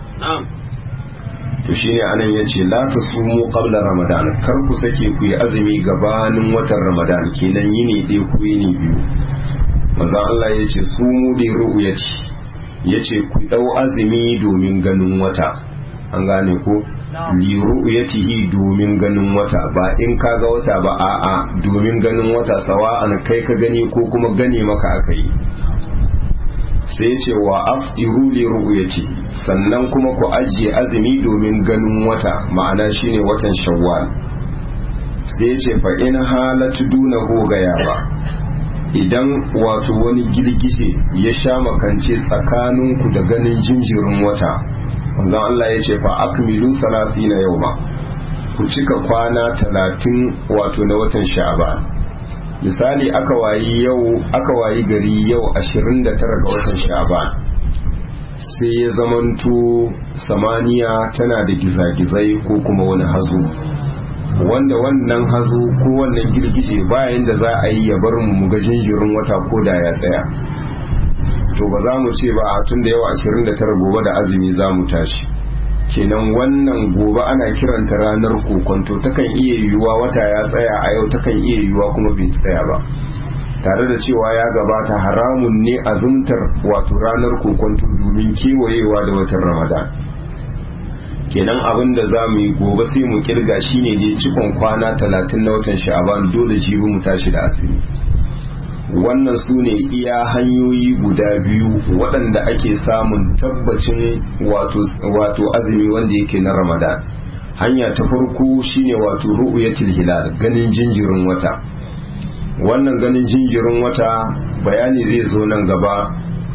to shine anan yace la tasumu qabla ramadan kar ku sake ku yi azumi gabanin watan ramadan kenan yini ɗaya ku yini biyu manzon Allah yace sumu bi ru'yati yace ku dau azumi domin ganin wata an gane ko li ru'yatihi domin ganin wata ba in kaga wata ba a'a domin ganin wata sawa'an kai ka gani ko kuma gane maka aka yi sai ce wa af'iru li ru'yati sannan kuma ku ajiye azumi domin ganin wata ma'ana shine watan shawwal sai ce fa in halatu dunahu gaya ba idan wato wani girgije ya sha makance tsakaninku da ganin jinjirin wata manzon Allah ya ce fa akmilu salatina yawma ku cika kwana talatin wato na watan sha'ban misali aka wayi yau aka wayi gari yau 29 ga watan sha'ban sai ya zamanto samaniya tana da gizagizai ko kuma wani hazo wanda wannan hazo ko wannan girgije bayan da za a yi ya bar mu ga jinjirin wata ko da ya tsaya to ba za mu ce ba a tun da yau 29 gobe da azumi za mu tashi kenan wannan gobe ana kiranta ranar kokonto takan iya yiwuwa wata ya tsaya a yau takan iya yiwuwa kuma bai tsaya ba tare da cewa ya gabata haramun ne azumtar wato ranar kokonto domin kewayewa da watan ramadan kenan abin da za mu yi gobe sai mu kirga shine ne cikon kwana talatin na watan sha'aban dole jibi mu tashi da asiri wannan su ne iya hanyoyi guda biyu waɗanda ake samun tabbacin wato azumi wanda yake na ramadan hanya ta farko shine wato ru'yatul hilal ganin jinjirin wata wannan ganin jinjirin wata bayani zai zo nan gaba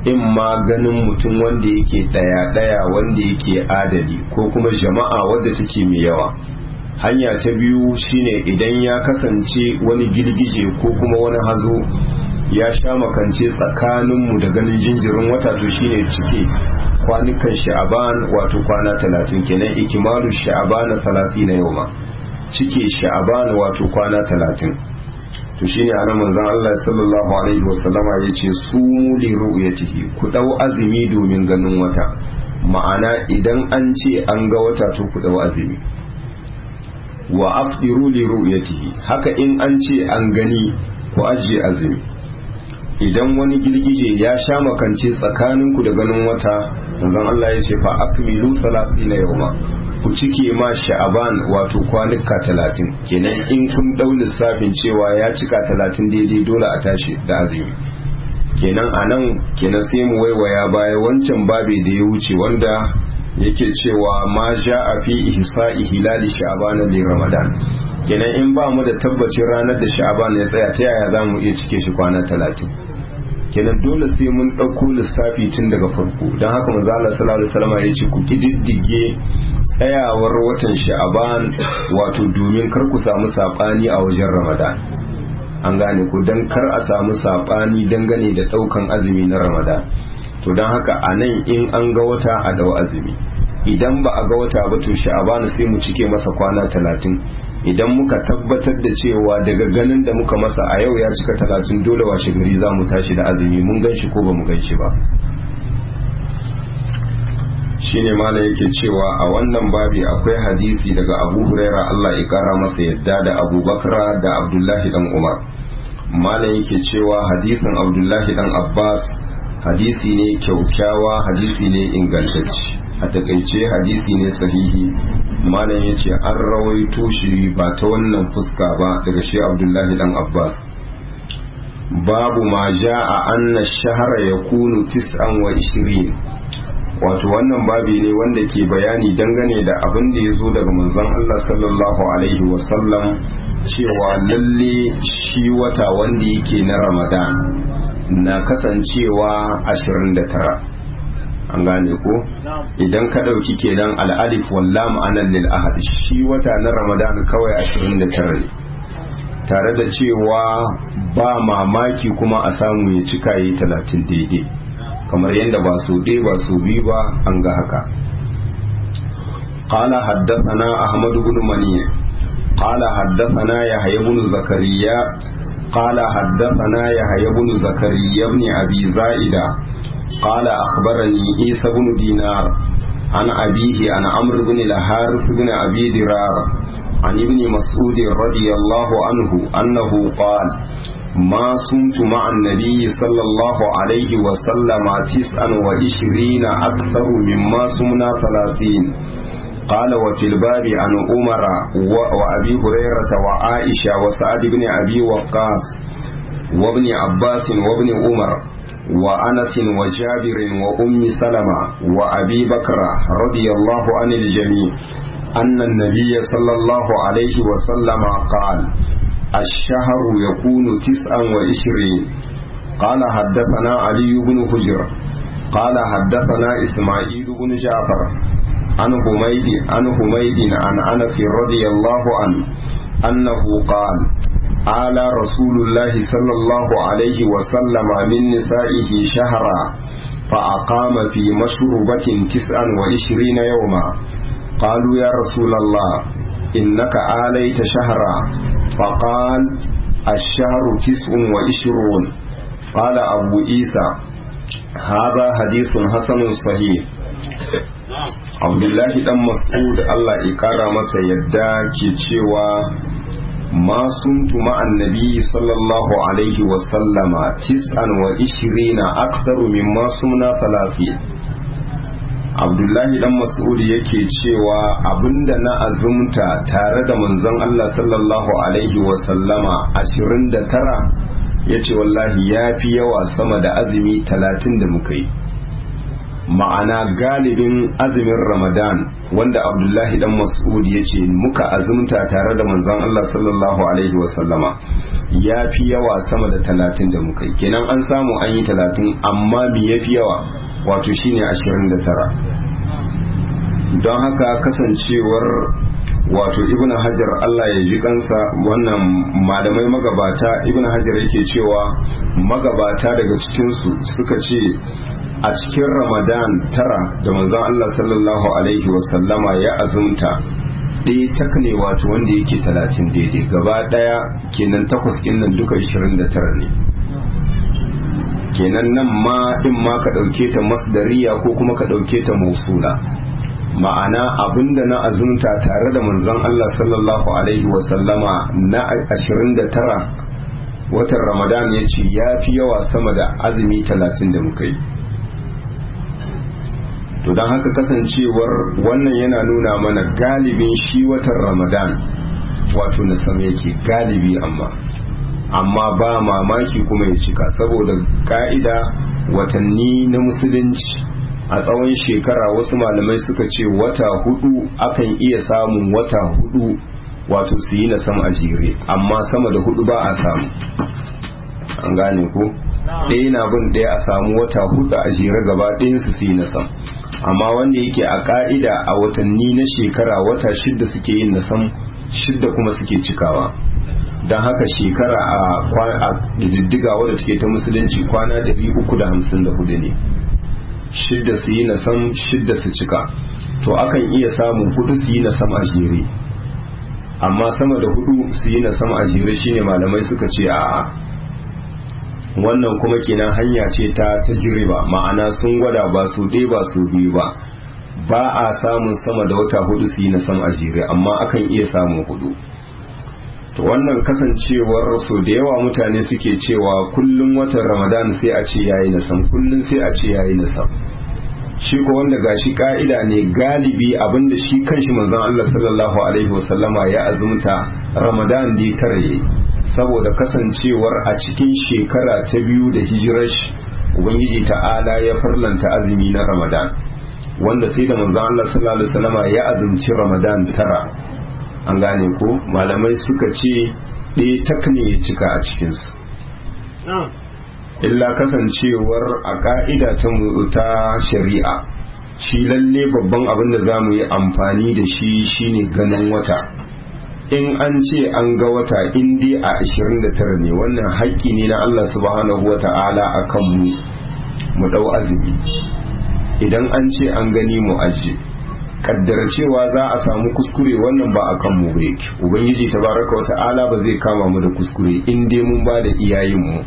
in ma ganin mutum wanda yake ɗaya-ɗaya wanda yake adali ko kuma jama'a wadda take mai yawa hanya ta biyu shine idan ya kasance wani girgije ko kuma wani hazo ya sha makance tsakaninmu da ganin jinjirin wata to shine cike kwanukan sha'aban wato kwana talatin kenan ikimalu sha'aban talatin na yau ma cike sha'aban wato kwana talatin to shine a nan manzon Allah sallallahu alaihi wasallama yace sumu li ru'yatihi ku dau azumi domin ganin wata ma'ana idan an ce an ga wata to ku dau azumi wa afdiru li ru'yatihi haka in an ce an gani ku ajiye azumi idan wani girgije ya sha makance tsakaninku da ganin wata manzon Allah ya ce fa akmilu salatina yawma ku cike ma sha'aban wato kwanuka talatin kenan in kun dau lissafin cewa ya cika talatin daidai dole a tashi da azumi kenan a nan kenan sai mu waiwaya baya wancan babi da ya wuce wanda yake cewa ma sha a fi ihsa'i hilali sha'aban li ramadan kenan in ba mu da tabbacin ranar da sha'aban ya tsaya ta yaya za mu iya cike shi kwana talatin kenan dole sai mun ɗauko lissafi tun daga farko don haka manzo Allah sallallahu alaihi wasallam ya ce ku kididdige tsayawar watan sha'aban wato domin kar ku samu sabani a wajen ramadan an gane ku dan kar a samu sabani dangane da ɗaukan azumi na ramadan to don haka a nan in an ga wata a dau azumi idan ba a ga wata ba to sha'aban sai mu cike masa kwana talatin idan muka tabbatar da cewa daga ganin da muka masa a yau ya cika talatin dole washe gari za mu tashi da azumi mun gan shi ko ba mu gan shi ba shine mala yake cewa a wannan babi akwai hadisi daga abu huraira Allah ya kara masa yadda da abu bakra da abdullahi dan umar mala yake cewa hadisin abdullahi dan abbas hadisi ne kyaukyawa hadisi ne ingantacce a takaice hadisi ne sahihi malam ya ce an rawaito shi ba ta wannan fuska ba daga shi abdullahi dan abbas babu ma ja a anna shahara ya kunu tis'an wa ishirin wato wannan babi ne wanda ke bayani dangane da abin da ya zo daga manzon Allah sallallahu alaihi wasallam cewa lalle shi wata wanda yake na ramadan na kasancewa 29 an gane ko idan ka ɗauki kenan al'alif walla ma'anar lil ahad shi wata na ramadan kawai 29 ne tare da cewa ba mamaki kuma a samu ya cika yi 30 daidai kamar yadda ba su ɗaya ba su biyu ba an ga haka قال حدثنا أحمد بن مني قال حدثنا يحيى بن زكريا قال حدثنا يحيى بن زكريا بن أبي زائدة قال أخبرني عيسى بن دينار عن أبيه عن عمرو بن الحارث بن أبي درار عن ابن مسعود رضي الله عنه أنه قال ما صمت مع النبي صلى الله عليه وسلم تسعا وعشرين أكثر مما صمنا ثلاثين قال وفي الباب عن عمر وأبي هريرة وعائشة وسعد بن أبي وقاص وابن عباس وابن عمر وأنس وجابر وأم سلمة وأبي بكر رضي الله عن الجميع أن النبي صلى الله عليه وسلم قال الشهر يكون تسعا وعشرين قال حدثنا علي بن حجر قال حدثنا إسماعيل بن جعفر عن حميد عن حميد عن أنس رضي الله عنه أنه قال آل رسول الله صلى الله عليه وسلم من نسائه شهرا فأقام في مشروبة تسعا وعشرين يوما قالوا يا رسول الله إنك آليت شهرا فقال الشهر تسع وعشرون قال أبو عيسى هذا حديث حسن صحيح abdullahi dan mas'ud Allah ya kara masa yadda ke cewa ma suntu ma'an nabi sallallahu alaihi wa sallama tis'an wa ishirina aktharu mimma sumna talatin abdullahi dan mas'ud yake cewa abinda na azumta tare da manzon Allah sallallahu alaihi wa sallama 29 yace wallahi yafi yawa sama da azumi 30 da muka yi ma'ana galibin azumin ramadan wanda abdullahi dan mas'ud ya ce muka azumta tare da manzon Allah sallallahu alaihi wasallama ya fi yawa sama da talatin da muka yi kenan an samu an yi talatin amma me ya fi yawa wato shine ashirin da tara don haka kasancewar wato ibn hajar Allah ya ji kansa wannan malamai magabata ibn hajar yake cewa magabata daga cikinsu suka ce a cikin ramadan tara da manzon Allah sallallahu alaihi wasallama ya azumta ɗaya tak ne wato wanda yake talatin daidai gaba ɗaya kenan takwas ɗin nan duka ishirin da tara ne kenan nan ma in ma ka ɗauke ta masdariya ko kuma ka ɗauke ta mausula ma'ana abinda na azumta tare da manzon Allah sallallahu alaihi wasallama na ashirin da tara watan ramadan ya ce ya fi yawa sama da azumi talatin da muka yi to don haka kasancewar wannan yana nuna mana galibin shi watan ramadan wato na sama yake galibi amma amma ba mamaki kuma ya cika saboda ka'ida watanni na musulunci a tsawon shekara wasu malamai suka ce wata hudu akan iya samun wata hudu wato su yi na sama a jere amma sama da hudu ba a samu an gane ko ɗaya na bin ɗaya a samu wata hudu a jere gaba ɗayan su yi na sam amma wanda yake a ka'ida a watanni na shekara wata shidda suke yin na sam shidda kuma suke cikawa don haka shekara a diddiga wadda take ta musulunci kwana 354 ne shidda su yi na sam shidda su cika to akan iya samun hudu su yi na sam a jere amma sama da hudu su yi na sam a jere shine malamai suka ce a wannan kuma kenan hanya ce ta tajriba ma'ana sun gwada ba su ɗaya ba su biyu ba ba a samun sama da wata hudu su yi na sam a jere amma akan iya samun hudu to wannan kasancewar so da yawa mutane suke cewa kullum watan ramadan sai a ce yayi na sam kullum sai a ce yayi na sam shi ko wanda gashi ka'ida ne galibi abinda shi kanshi manzon Allah sallallahu alaihi wasallama ya azumta ramadan da tare yayi saboda kasancewar a cikin shekara ta biyu da hijirar shi ubangiji ta'ala ya farlanta azumi na ramadan wanda sai da manzon Allah sallallahu alaihi wasallama ya azumci ramadan tara an gane ko malamai suka ce ɗaya tak ne ya cika a cikinsu illa kasancewar a ƙa'ida ta shari'a shi lalle babban abin da za mu yi amfani da shi shine ganin wata in an ce an ga wata in dai a 29 ne wannan haƙƙi ne na Allah subhanahu wa ta'ala a kanmu mu ɗau azumi idan an ce an gani mu ajiye kaddara cewa za a samu kuskure wannan ba a kan mu yake ubangiji tabaraka wata'ala ba zai kama mu da kuskure in dai mun ba da iyayen mu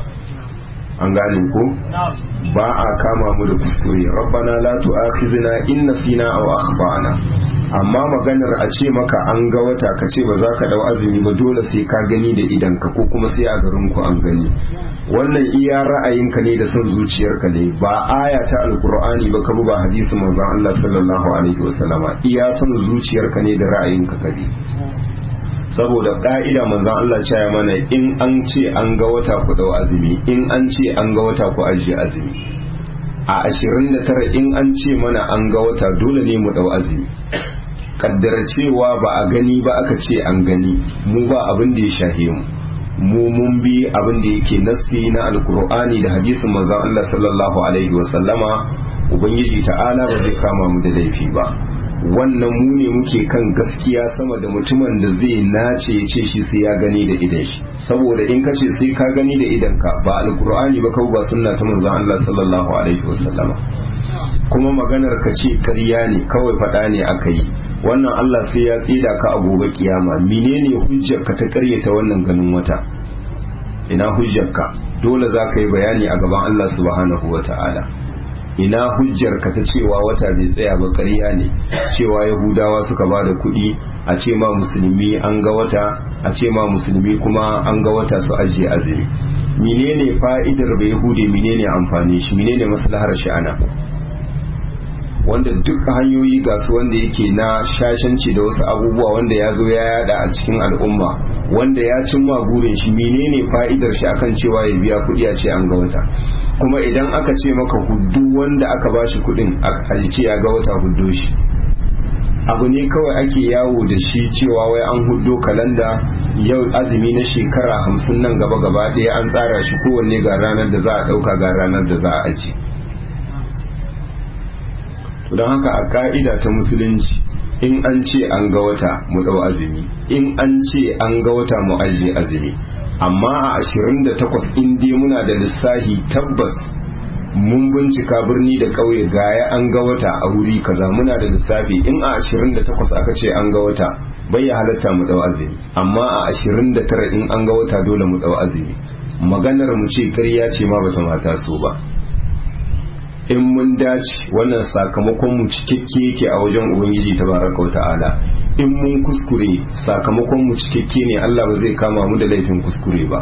an gane ko ba a kama mu da kuskure rabbana la tu'akhizna in nasina aw akhtana amma maganar a ce maka an ga wata ka ce ba za ka dau azumi ba dole sai ka gani da idanka ko kuma sai a garin ku an gani wannan iya ra'ayinka ne da son zuciyarka ne ba aya ta alkur'ani ba ka ba hadisin manzon Allah sallallahu alaihi wasallama iya son zuciyarka ne da ra'ayinka ka bi saboda ka'ida manzon Allah ya mana in an ce an ga wata ku dau azumi in an ce an ga wata ku ajiye azumi a 29 in an ce mana an ga wata dole ne mu dau azumi kaddara cewa ba a gani ba aka ce an gani mu ba abin da ya shahe mu mu mun bi abin da yake nassi na alkur'ani da hadisin manzon Allah sallallahu alaihi wa sallama ubangiji ta'ala ba zai kama mu da laifi ba wannan mu ne muke kan gaskiya sama da mutumin da zai nace ya ce shi sai ya gani da idan shi saboda in ka ce sai ka gani da idan ka ba alkur'ani ba kawai ba sunna ta manzon Allah sallallahu alaihi wa sallama kuma maganar ka ce ƙarya ne kawai faɗa ne aka yi wannan Allah sai ya tsida ka a gobe kiyama menene hujjarka ta karyata wannan ganin wata ina hujjarka dole za ka yi bayani a gaban Allah subhanahu wa ta'ala ina hujjarka ta cewa wata bai tsaya ba ƙarya ne cewa yahudawa suka ba da kuɗi a ce ma musulmi an ga wata a ce ma musulmi kuma an ga wata su ajiye azumi menene fa'idar bai yahudi menene amfani shi menene maslahar shi ana wanda duk hanyoyi ga su wanda yake na shashanci da wasu abubuwa wanda ya zo ya yada a cikin al'umma wanda ya cimma burin shi menene fa'idar shi akan cewa ya biya kuɗi a ce an ga wata kuma idan aka ce maka hudu wanda aka ba shi kuɗin a ce ya ga wata hudu shi abu ne kawai ake yawo da shi cewa wai an hudo kalanda yau azumi na shekara hamsin nan gaba gaba ɗaya an tsara shi kowanne ga ranar da za a ɗauka ga ranar da za a aji don haka a ka'ida ta musulunci in an ce an ga wata mu ɗau azumi in an ce an ga wata mu ajiye azumi amma a 28 in dai muna da lissahi tabbas mun bincika birni da ƙauye gaya an ga wata a wuri kaza muna da lissafi in a 28 aka ce an ga wata bai ya halatta mu dau azumi amma a 29 in an ga wata dole mu dau azumi maganar mu ce ƙarya ce ma bata mata so ba in mun dace wannan sakamakon mu cikakke yake a wajen ubangiji tabaraka wa ta'ala in mun kuskure sakamakon mu cikakke ne Allah ba zai kama mu da laifin kuskure ba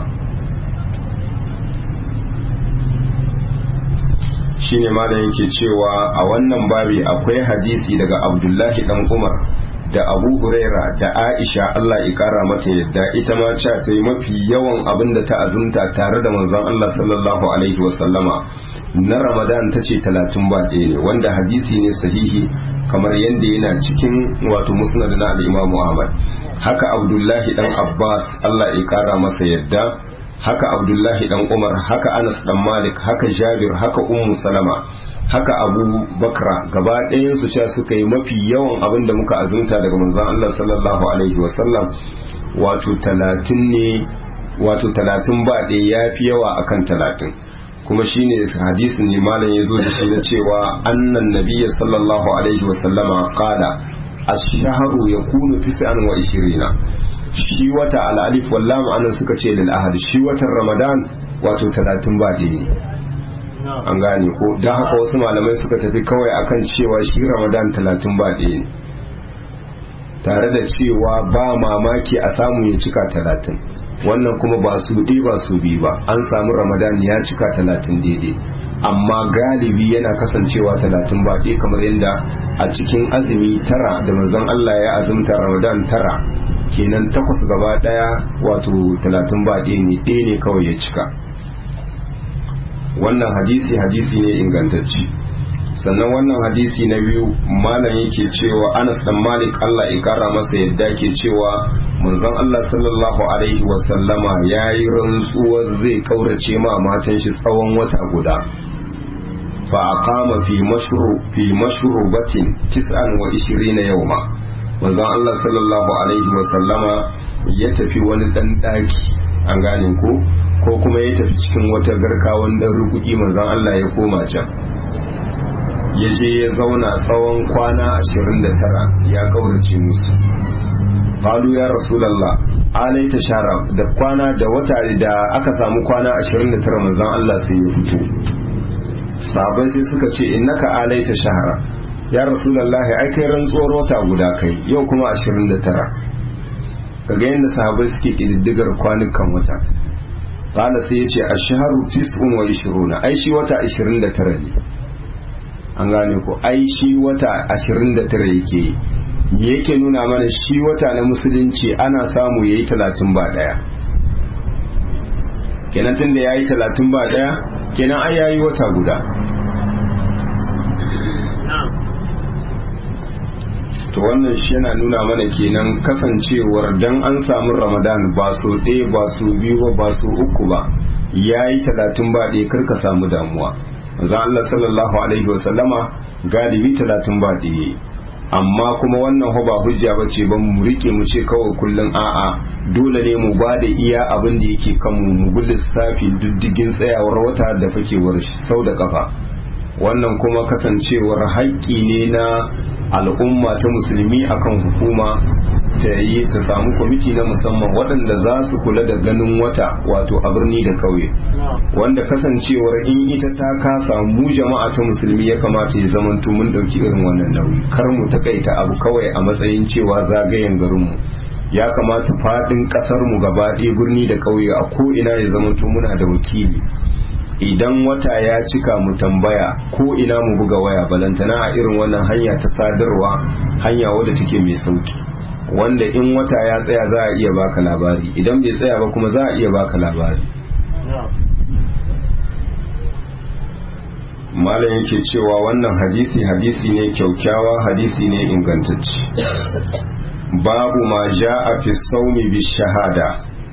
shine malam yake cewa a wannan babi akwai hadisi daga Abdullahi dan Umar da Abu Huraira da Aisha Allah ya kara mata yadda ita ma ce ta yi mafi yawan abin da ta azumta tare da manzon Allah sallallahu alaihi wasallama na Ramadan ta ce talatin ba ɗaya ne wanda hadisi ne sahihi kamar yadda yana cikin wato musnad na al-Imam Ahmad haka Abdullahi dan Abbas Allah ya kara masa yadda haka Abdullahi dan Umar haka Anas dan Malik haka Jabir haka Ummu Salama haka Abu Bakra gaba ɗayan su cewa suka yi mafi yawan abin da muka azumta daga manzon Allah sallallahu alaihi wasallam wato talatin ne wato talatin ba ɗaya ya fi yawa akan talatin kuma shine hadisin ne malam ya zo da shi na cewa annan nabiyya sallallahu alaihi wasallama qala ash-shahru yakunu tis'an wa ishirina shi wata al'alif wallahu anan suka ce lil ahad shi watan ramadan wato talatin ba ɗaya ne an gane ko don haka wasu malamai suka tafi kawai akan cewa shi ramadan talatin ba ɗaya ne tare da cewa ba mamaki a samu ya cika talatin wannan kuma ba su ɗi ba su bi ba an samu ramadan ya cika talatin daidai amma galibi yana kasancewa talatin ba ɗaya kamar yadda a cikin azumi tara da manzon Allah ya azumta ramadan tara kenan takwas gaba ɗaya wato talatin ba ɗaya ne ɗaya ne kawai ya cika wannan hadisi hadisi ne ingantacci sannan wannan hadisi na biyu malam yake cewa anas dan malik allah ya kara masa yadda ke cewa manzon allah sallallahu alaihi wasallama ya yi rantsuwar zai kaurace ma matan shi tsawon wata guda fa aqama fi mashru fi mashrubatin tis'an wa ishirina yawma manzon allah sallallahu alaihi wasallama ya tafi wani dan daki an gane ko ko kuma ya tafi cikin wata garka wanda rukuki manzon allah ya koma can ya je ya zauna tsawon kwana ashirin da tara ya kaurace musu falu ya rasulallah alai ta shara da kwana da wata da aka samu kwana ashirin da tara manzon Allah sai ya fito sahabai sai suka ce innaka alai ta shahara ya rasulallah ai kai rantsuwar wata guda kai yau kuma ashirin da tara kaga yadda sahabai suke kididdigar kwanukan wata Kala sai ya ce a shaharu tis'un wa ishiruna ai shi wata ashirin da tara ne an gane ko ai shi wata 29 yake me yake nuna mana shi wata na musulunci ana samu yayi 30 ba daya kenan tunda yayi 30 ba daya kenan ai yayi wata guda to wannan shi yana nuna mana kenan kasancewar dan an samu ramadan ba so ɗaya ba so biyu ba ba so uku ba yayi 30 ba ɗaya karka samu damuwa manzon Allah sallallahu alaihi wasallama galibi talatin ba ɗaya amma kuma wannan ba hujja ba ce ba mu rike mu ce kawai kullum a'a dole ne mu ba da iya abin da yake kanmu mu bi lissafi diddigin tsayawar wata da fakewar sau da kafa wannan kuma kasancewar haƙƙi ne na al'umma ta musulmi akan hukuma ta yi ta samu kwamiti na musamman waɗanda za su kula da ganin wata wato a birni da kauye wanda kasancewar in ita ta kasa mu jama'a ta musulmi ya kamata ya zamanto mun ɗauki irin wannan nauyi kar mu takaita abu kawai a matsayin cewa zagayen garinmu ya kamata faɗin ƙasar mu gaba ɗaya birni da kauye a ko ina ya zamanto muna da wakili idan wata ya cika mu tambaya ko ina mu buga waya balantana a irin wannan hanya ta sadarwa hanya wadda take mai sauki wanda in wata ya tsaya za a iya baka labari idan bai tsaya ba kuma za a iya baka labari malam yake cewa wannan hadisi hadisi ne kyaukyawa hadisi ne ingantacce babu ma ja'a fi saumi bi shahada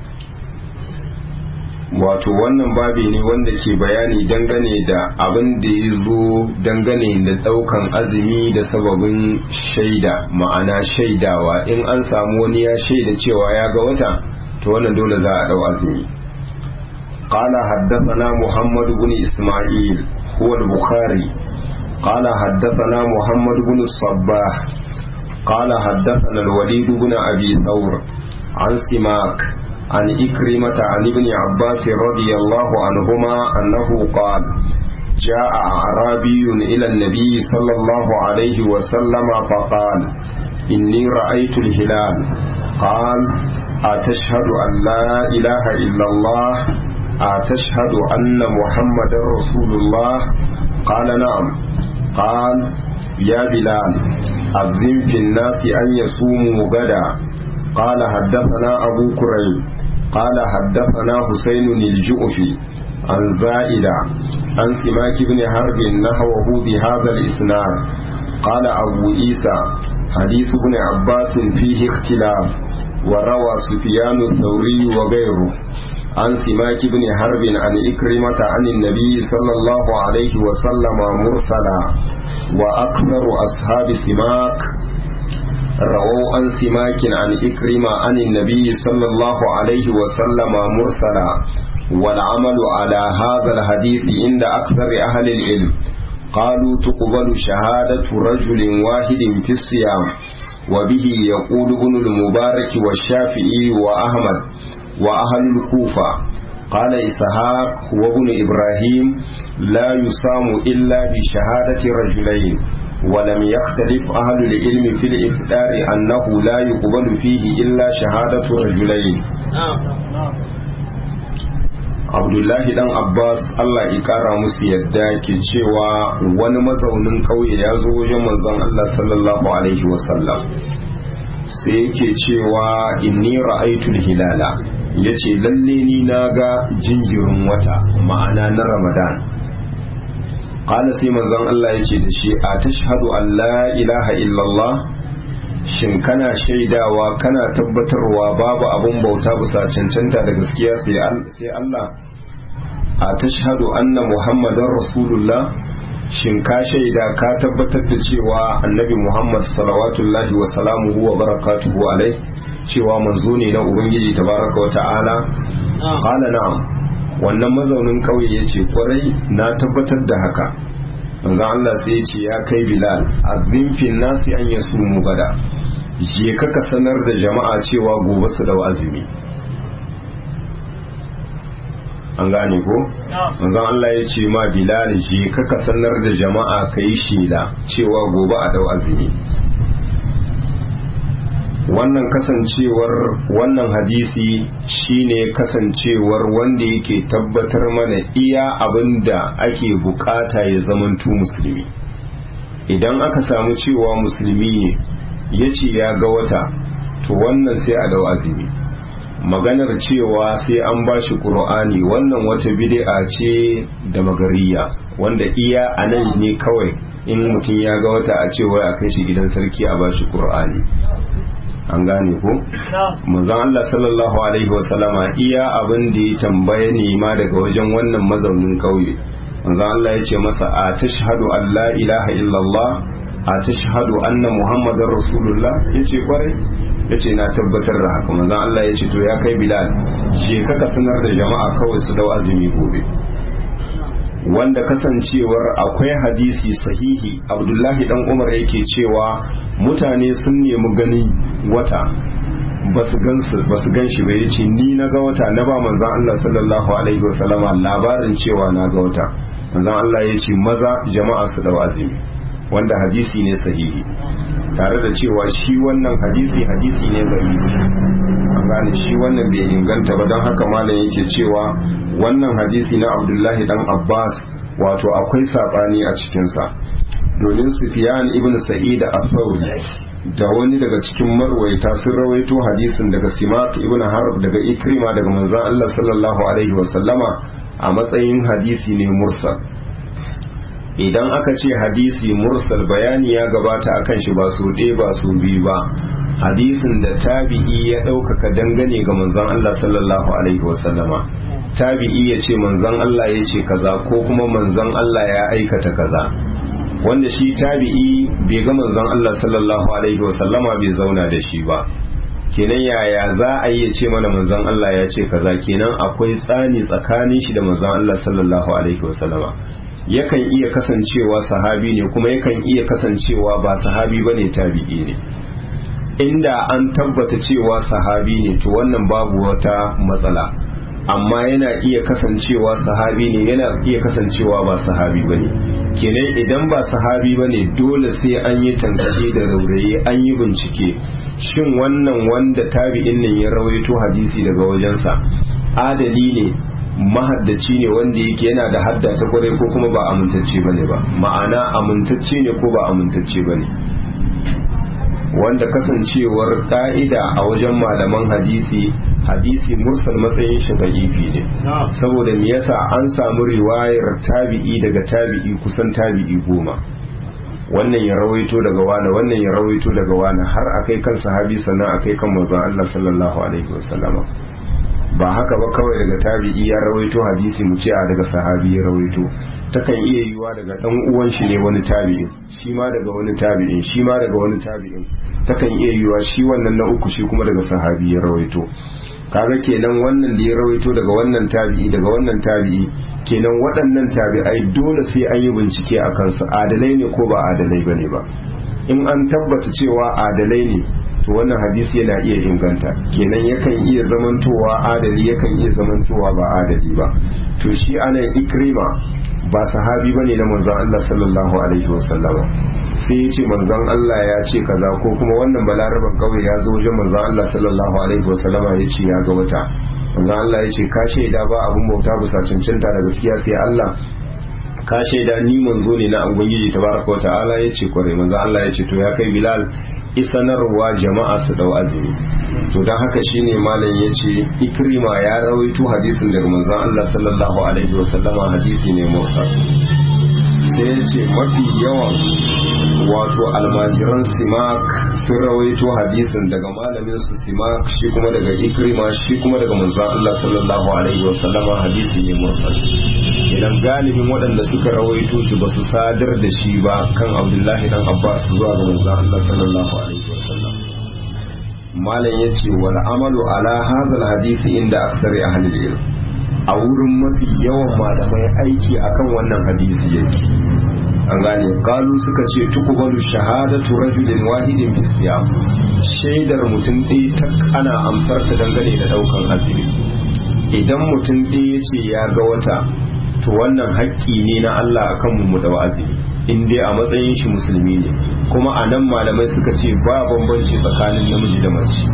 wato wannan babi ne wanda ke bayani dangane da abin da ya zo dangane da daukan azumi da sababin shaida ma'ana shaidawa in an samu wani ya shaida cewa ya ga wata to wannan dole za a dau azumi قال حدثنا محمد بن إسماعيل هو البخاري قال حدثنا محمد بن الصباح قال حدثنا الوليد بن أبي ثور عن سماك عن إكرمة عن ابن عباس رضي الله عنهما أنه قال جاء أعرابي إلى النبي صلى الله عليه وسلم فقال إني رأيت الهلال قال أتشهد أن لا إله إلا الله أتشهد أن محمد رسول الله قال نعم قال يا بلال أذن في الناس أن يصوموا غدا قال حدثنا أبو كريم قال حدثنا حسين الجؤفي عن زائدة عن سماك بن حرب نحوه بهذا الإسناد قال أبو عيسى حديث ابن عباس فيه اختلاف وروى سفيان الثوري وغيره عن سماك بن حرب عن إكرمة عن النبي صلى الله عليه وسلم مرسلا وأكثر أصحاب سماك رووا عن سماك عن إكرمة عن النبي صلى الله عليه وسلم مرسلا والعمل على هذا الحديث عند أكثر أهل العلم قالوا تقبل شهادة رجل واحد في الصيام وبه يقول ابن المبارك والشافعي وأحمد وأهل الكوفة قال إسحاق وابن إبراهيم لا يصام إلا بشهادة رجلين ولم يختلف أهل العلم في الإفطار أنه لا يقبل فيه إلا شهادة رجلين abdullahi dan abbas allah ya kara musu yadda ke cewa wani mazaunin kauye ya zo wajen manzon allah sallallahu alaihi wasallam sai yake cewa inni ra'aitul hilala yace lalle ni na ga jinjirin wata ma'ana na ramadan qala sai manzon allah yace da shi a tashhadu an la ilaha illallah shin kana shaidawa kana tabbatarwa babu abun bauta bisa cancanta da gaskiya sai Allah a tashhadu anna muhammadan rasulullah shin ka shaida ka tabbatar da cewa annabi muhammad salawatullahi wa salamuhu wa barakatuhu alai cewa manzo ne na ubangiji tabaraka wa ta'ala qala na'am wannan mazaunin kauye yace kwarai na tabbatar da haka manzon Allah sai ya ce ya kai Bilal azin fil nasi an yasumu gada je ka ka sanar da jama'a cewa gobe su dau azumi an gane ko manzon Allah ya ce ma Bilal je ka ka sanar da jama'a kai shela cewa gobe a dau azumi wannan kasancewar wannan hadisi shine kasancewar wanda yake tabbatar mana iya abin da ake bukata ya zamantu musulmi idan aka samu cewa musulmi ne ya ce ya ga wata to wannan sai a dau azumi maganar cewa sai an ba shi ƙur'ani wannan wata bid'a ce da magariya wanda iya a nan ne kawai in mutum ya ga wata a cewa a kai shi gidan sarki a ba shi ƙur'ani an gane ko manzon Allah sallallahu alaihi wasallama iya abin da ya tambaya ne ma daga wajen wannan mazaunin kauye manzon Allah ya ce masa a tashhadu an la ilaha illallah a tashhadu anna muhammadar rasulullah yace kwarai yace na tabbatar da haka manzon Allah ya ce to ya kai bilal je ka sanar da jama'a kawai su dau azumi gobe wanda kasancewar akwai hadisi sahihi abdullahi dan umar yake cewa mutane sun nemi gani wata basu gansu basu gan shi ba yace ni na ga wata na ba manzon Allah sallallahu alaihi wasallama labarin cewa na ga wata manzon Allah yace maza jama'a su dau azumi wanda hadisi ne sahihi tare da cewa shi wannan hadisi hadisi ne gari an gane shi wannan bai inganta ba don haka malam yake cewa wannan hadisi na abdullahi dan abbas wato akwai saɓani a cikinsa domin sufiyan ibn sa'id a da wani daga cikin marwaita sun rawaito hadisin daga simak ibn harb daga ikrima daga manzon allah sallallahu alaihi wasallama a matsayin hadisi ne mursal idan aka ce hadisi mursal bayani ya gabata akan shi ba su ɗaya ba su biyu ba hadisin da tabi'i ya ɗaukaka dangane ga manzon Allah sallallahu alaihi wasallama tabi'i ya ce manzon Allah ya ce kaza ko kuma manzon Allah ya aikata kaza wanda shi tabi'i bai ga manzon Allah sallallahu alaihi wasallama bai zauna da shi ba kenan yaya za a yi ce mana manzon Allah ya ce kaza kenan akwai tsani tsakanin shi da manzon Allah sallallahu alaihi wasallama yakan iya kasancewa sahabi ne kuma yakan iya kasancewa ba sahabi bane tabi'i ne inda an tabbata cewa sahabi ne to wannan babu wata matsala amma yana iya kasancewa sahabi ne yana iya kasancewa ba sahabi bane kenan idan ba sahabi bane dole sai an yi tankace da rauraye an yi bincike shin wannan wanda tabi'in nan ya rawaito hadisi daga wajensa adali ne mahaddaci ne wanda yake yana da hadda ta kwarai ko kuma ba amintacce bane ba ma'ana amintacce ne ko ba amintacce bane wanda kasancewar ka'ida a wajen malaman hadisi hadisi mursal matsayin shi da'ifi ne saboda me yasa an samu riwayar tabi'i daga tabi'i kusan tabi'i goma wannan ya rawaito daga wani wannan ya rawaito daga wani har akai kan sahabi sannan akai kan manzon Allah sallallahu alaihi wasallama ba haka ba kawai daga tabi'i ya rawaito hadisi mu ce a daga sahabi ya rawaito takan iya yiwa daga dan uwan shi ne wani tabi'in shi ma daga wani tabi'in shi ma daga wani tabi'in takan iya yiwa shi wannan na uku shi kuma daga sahabi ya rawaito kaga kenan wannan da ya rawaito daga wannan tabi'i daga wannan tabi'i kenan waɗannan tabi'ai dole sai an yi bincike a kansu adalai ne ko ba adalai bane ba in an tabbata cewa adalai ne to wannan hadisi yana iya inganta kenan yakan iya zamantowa adali yakan iya zamantowa ba adali ba to shi anan ikrima ba sahabi bane na manzon Allah sallallahu alaihi wasallama sai ya ce manzon Allah ya ce kaza ko kuma wannan balaraban kawai ya zo wajen manzon Allah sallallahu alaihi wasallama ya ce ya ga wata manzon Allah ya ce ka shaida ba abun bauta bisa cancanta da gaskiya sai Allah ka shaida ni manzo ne na ubangiji tabaraka wa ta'ala ya ce kwarai manzon Allah ya ce to ya kai Bilal isanarwa jama'a su dau azumi to don haka shine malam ya ce ikrima ya rawaito hadisin daga manzon Allah sallallahu alaihi wasallama hadisi ne musa sai ya ce mafi yawan wato almajiran simak sun rawaito hadisin daga malamin su simak shi kuma daga ikrima shi kuma daga manzon Allah sallallahu alaihi wasallama hadisi ne mursal idan galibin waɗanda suka rawaito shi ba su sadar da shi ba kan abdullahi dan abbas zuwa ga manzon Allah sallallahu alaihi wasallam malam yace wal amalu ala hadha hadisi inda aksari ahli ilm a wurin mafi yawan malamai aiki akan wannan hadisi yake an gane kalu suka ce tukubalu shahadatu rajulin wahidin fi siyam shaidar mutum ɗaya ta ana amsar ta dangane da ɗaukan azumi idan mutum ɗaya ya ce ya ga wata to wannan haƙƙi ne na Allah akan mu da azumi in dai a matsayin shi musulmi ne kuma a nan malamai suka ce ba bambanci tsakanin namiji da mace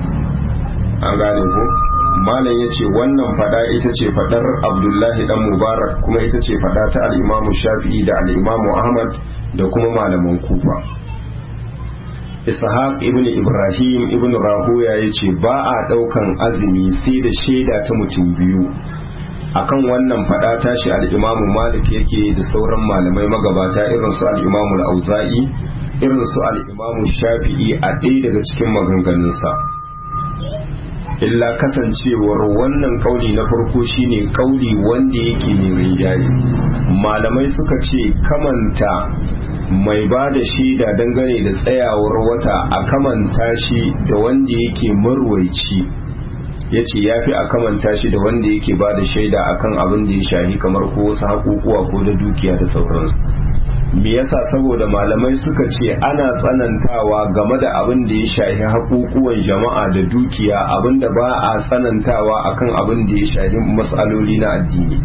an gane ko malam ya ce wannan fada ita ce fadar abdullahi dan mubarak kuma ita ce fada ta al'imamu shafi'i da al'imamu ahmad da kuma malaman kufa ishaq ibn ibrahim ibn rahuya ya ce ba a daukan azumi sai da shaida ta mutum biyu akan wannan fada tashi al'imamu malik yake da sauran malamai magabata irin su al'imamu al'auza'i irin su al'imamu shafi'i a ɗaya daga cikin maganganunsa illa kasancewar wannan kauli na farko shine kauli wanda yake mai rinjaye malamai suka ce kamanta mai ba da shaida dangane da tsayawar wata a kamanta shi da wanda yake marwaici ya ce ya fi a kamanta shi da wanda yake ba da shaida akan abin da ya shahi kamar ko wasu haƙuƙuwa ko da dukiya da sauransu me yasa saboda malamai suka ce ana tsanantawa game da abin da ya shahi haƙuƙuwan jama'a da dukiya abin da ba a tsanantawa akan abin da ya shahi matsaloli na addini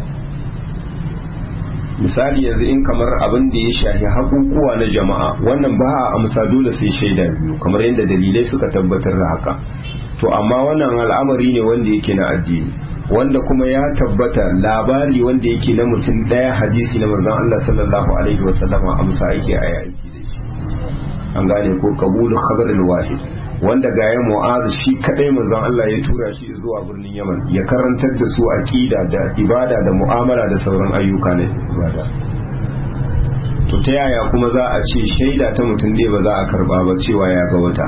misali yanzu in kamar abin da ya shahi haƙuƙuwa na jama'a wannan ba a amsa dole sai shaida biyu kamar yadda dalilai suka tabbatar da haka to amma wannan al'amari ne wanda yake na addini wanda kuma ya tabbata labari wanda yake na mutum daya hadisi na manzon Allah sallallahu alaihi wasallama amsa yake a yaki an gane ko kabulu khabar wahid wanda ga ya mu'az shi kadai manzon Allah ya tura shi zuwa birnin Yaman ya karantar da su aqida da ibada da mu'amala da sauran ayyuka na ibada to ta yaya kuma za a ce shaida ta mutum ɗaya ba za a karba ba cewa ya ga wata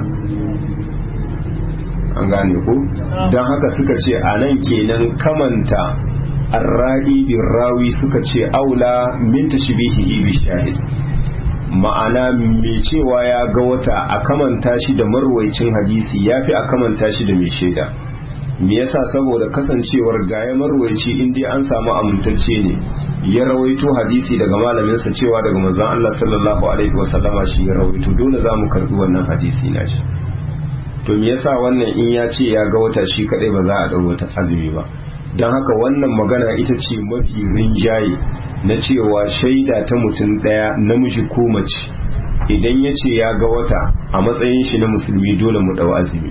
an gane ku don haka suka ce a nan kenan kamanta arra'i bin rawi suka ce aula min tashbihihi bi shahid ma'ana mai cewa ya ga wata a kamanta shi da marwaicin hadisi yafi a kamanta shi da mai shaida me yasa saboda kasancewar gaya marwaici in dai an samu amintacce ne ya rawaito hadisi daga malaminsa cewa daga manzon Allah sallallahu alaihi wasallama shi ya rawaito dole za mu karbi wannan hadisi na shi to me yasa wannan in ya ce ya ga wata shi kadai ba za a dau wata azumi ba don haka wannan magana ita ce mafi rinjaye na cewa shaida ta mutum daya namiji ko mace idan ya ce ya ga wata a matsayin shi na musulmi dole mu dau azumi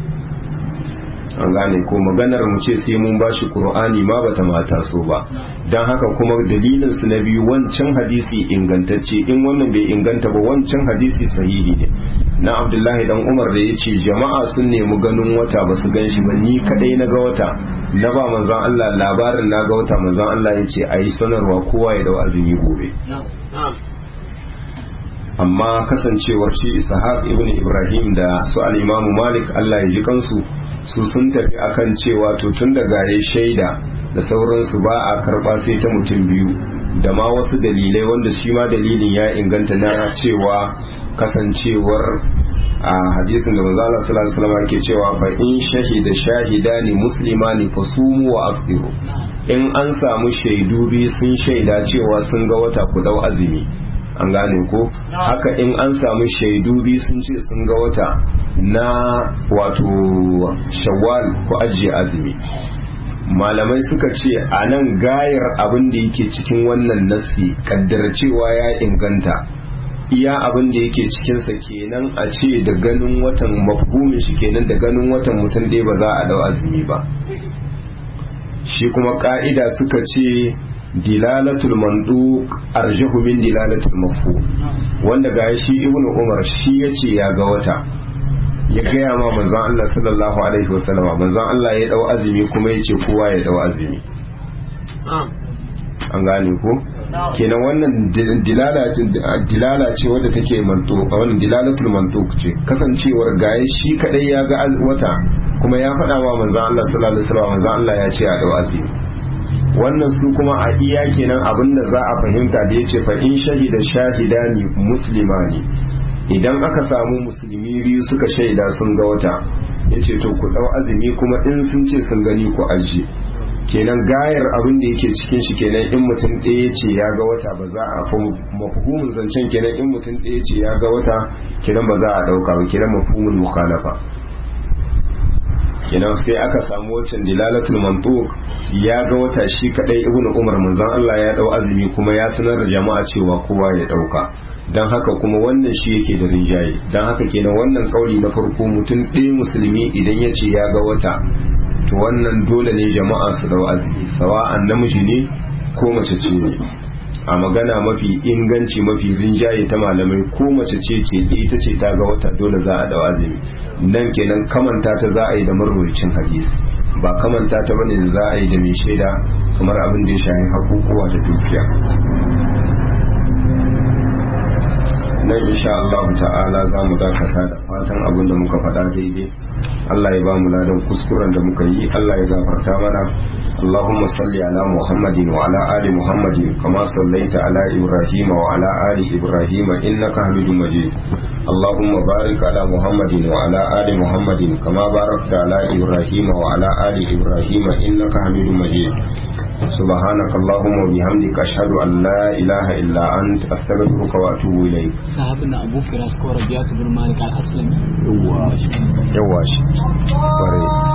an gane ko maganar mu ce sai mun bashi qur'ani ma bata mata so ba dan haka kuma dalilin su na biyu wancan hadisi ingantacce in wannan bai inganta ba wancan hadisi sahihi ne na abdullahi dan umar da yace jama'a sun nemi ganin wata ba su ganshi ba ni kadai na ga wata na ba manzon Allah labarin na ga wata manzon Allah yace ayi sanarwa kowa ya dau azumi gobe amma kasancewar shi ishaq ibn ibrahim da su al-imamu malik Allah ya ji kansu su sun tafi akan cewa to tun da gare shaida da sauransu ba a karba sai ta mutum biyu da ma wasu dalilai wanda shi ma dalilin ya inganta na cewa kasancewar a hadisin da manzo Allah sallallahu alaihi wasallam ke cewa fa in shahida shahidani muslimani fasumu wa afdiru in an samu shaidu biyu sun shaida cewa sun ga wata ku dau azumi an gane ko haka in an samu shaidu biyu sun ce sun ga wata na wato shawwal ko ajiye azumi malamai suka ce a nan gayar abin da yake cikin wannan nassi kaddara cewa ya inganta iya abin da yake cikinsa kenan a ce da ganin watan mafhumin shi kenan da ganin watan mutum ɗaya ba za a dau azumi ba shi kuma ka'ida suka ce dilalatul manduk arjahu min dilalatul mafhum wanda ga shi ibnu umar shi yace ya ga wata ya gaya ma manzon Allah sallallahu alaihi wasallam manzon Allah ya dau azumi kuma yace kowa ya dau azumi an gane ko kenan wannan dilala ce wadda take manto wannan dilalatul mantuk ce kasancewar gaye shi kadai ya ga wata kuma ya faɗa wa manzon Allah sallallahu alaihi wasallam manzon Allah ya ce a dau azumi wannan su kuma a iya kenan abinda za a fahimta da yace fa in shahida shahidani muslimani idan aka samu musulmi biyu suka shaida sun ga wata yace to ku dau azumi kuma in sun ce sun gani ku ajiye kenan gayar abin da yake cikin shi kenan in mutum ɗaya ce ya ga wata ba za a mafhumin zancen kenan in mutum ɗaya ce ya ga wata kenan ba za a ɗauka ba kenan mafhumin mukhalafa kenan sai aka samu wancan dilalatul mantuq ya ga wata shi kadai ibnu umar manzon Allah ya dau azumi kuma ya sanar da jama'a cewa kowa ya dauka dan haka kuma wannan shi yake da rinjaye dan haka kenan wannan kauli na farko mutum ɗaya musulmi idan ya ce ya ga wata to wannan dole ne jama'a su dau azumi sawa'an namiji ne ko mace ce ne a magana mafi inganci mafi rinjaye ta malamai ko mace ce ce ita ce ta ga wata dole za a dau azumi nan kenan kamanta ta za a yi da marwayacin hadisi ba kamanta ta bane da za a yi da mai shaida kamar abin da ya shahi hakukuwa da dukiya nan insha Allah ta'ala za mu dakata da fatan abin da muka faɗa daidai Allah ya ba mu ladan kuskuren da muka yi Allah ya gafarta mana اللهم صل على محمد وعلى آل محمد كما صليت على إبراهيم وعلى آل إبراهيم إنك حميد مجيد اللهم بارك على محمد وعلى آل محمد كما باركت على إبراهيم وعلى آل إبراهيم إنك حميد مجيد سبحانك اللهم وبحمدك أشهد أن لا إله إلا أنت أستغفرك وأتوب إليك صاحبنا أبو فراس كوربيات بن مالك الأسلمي يواش يواش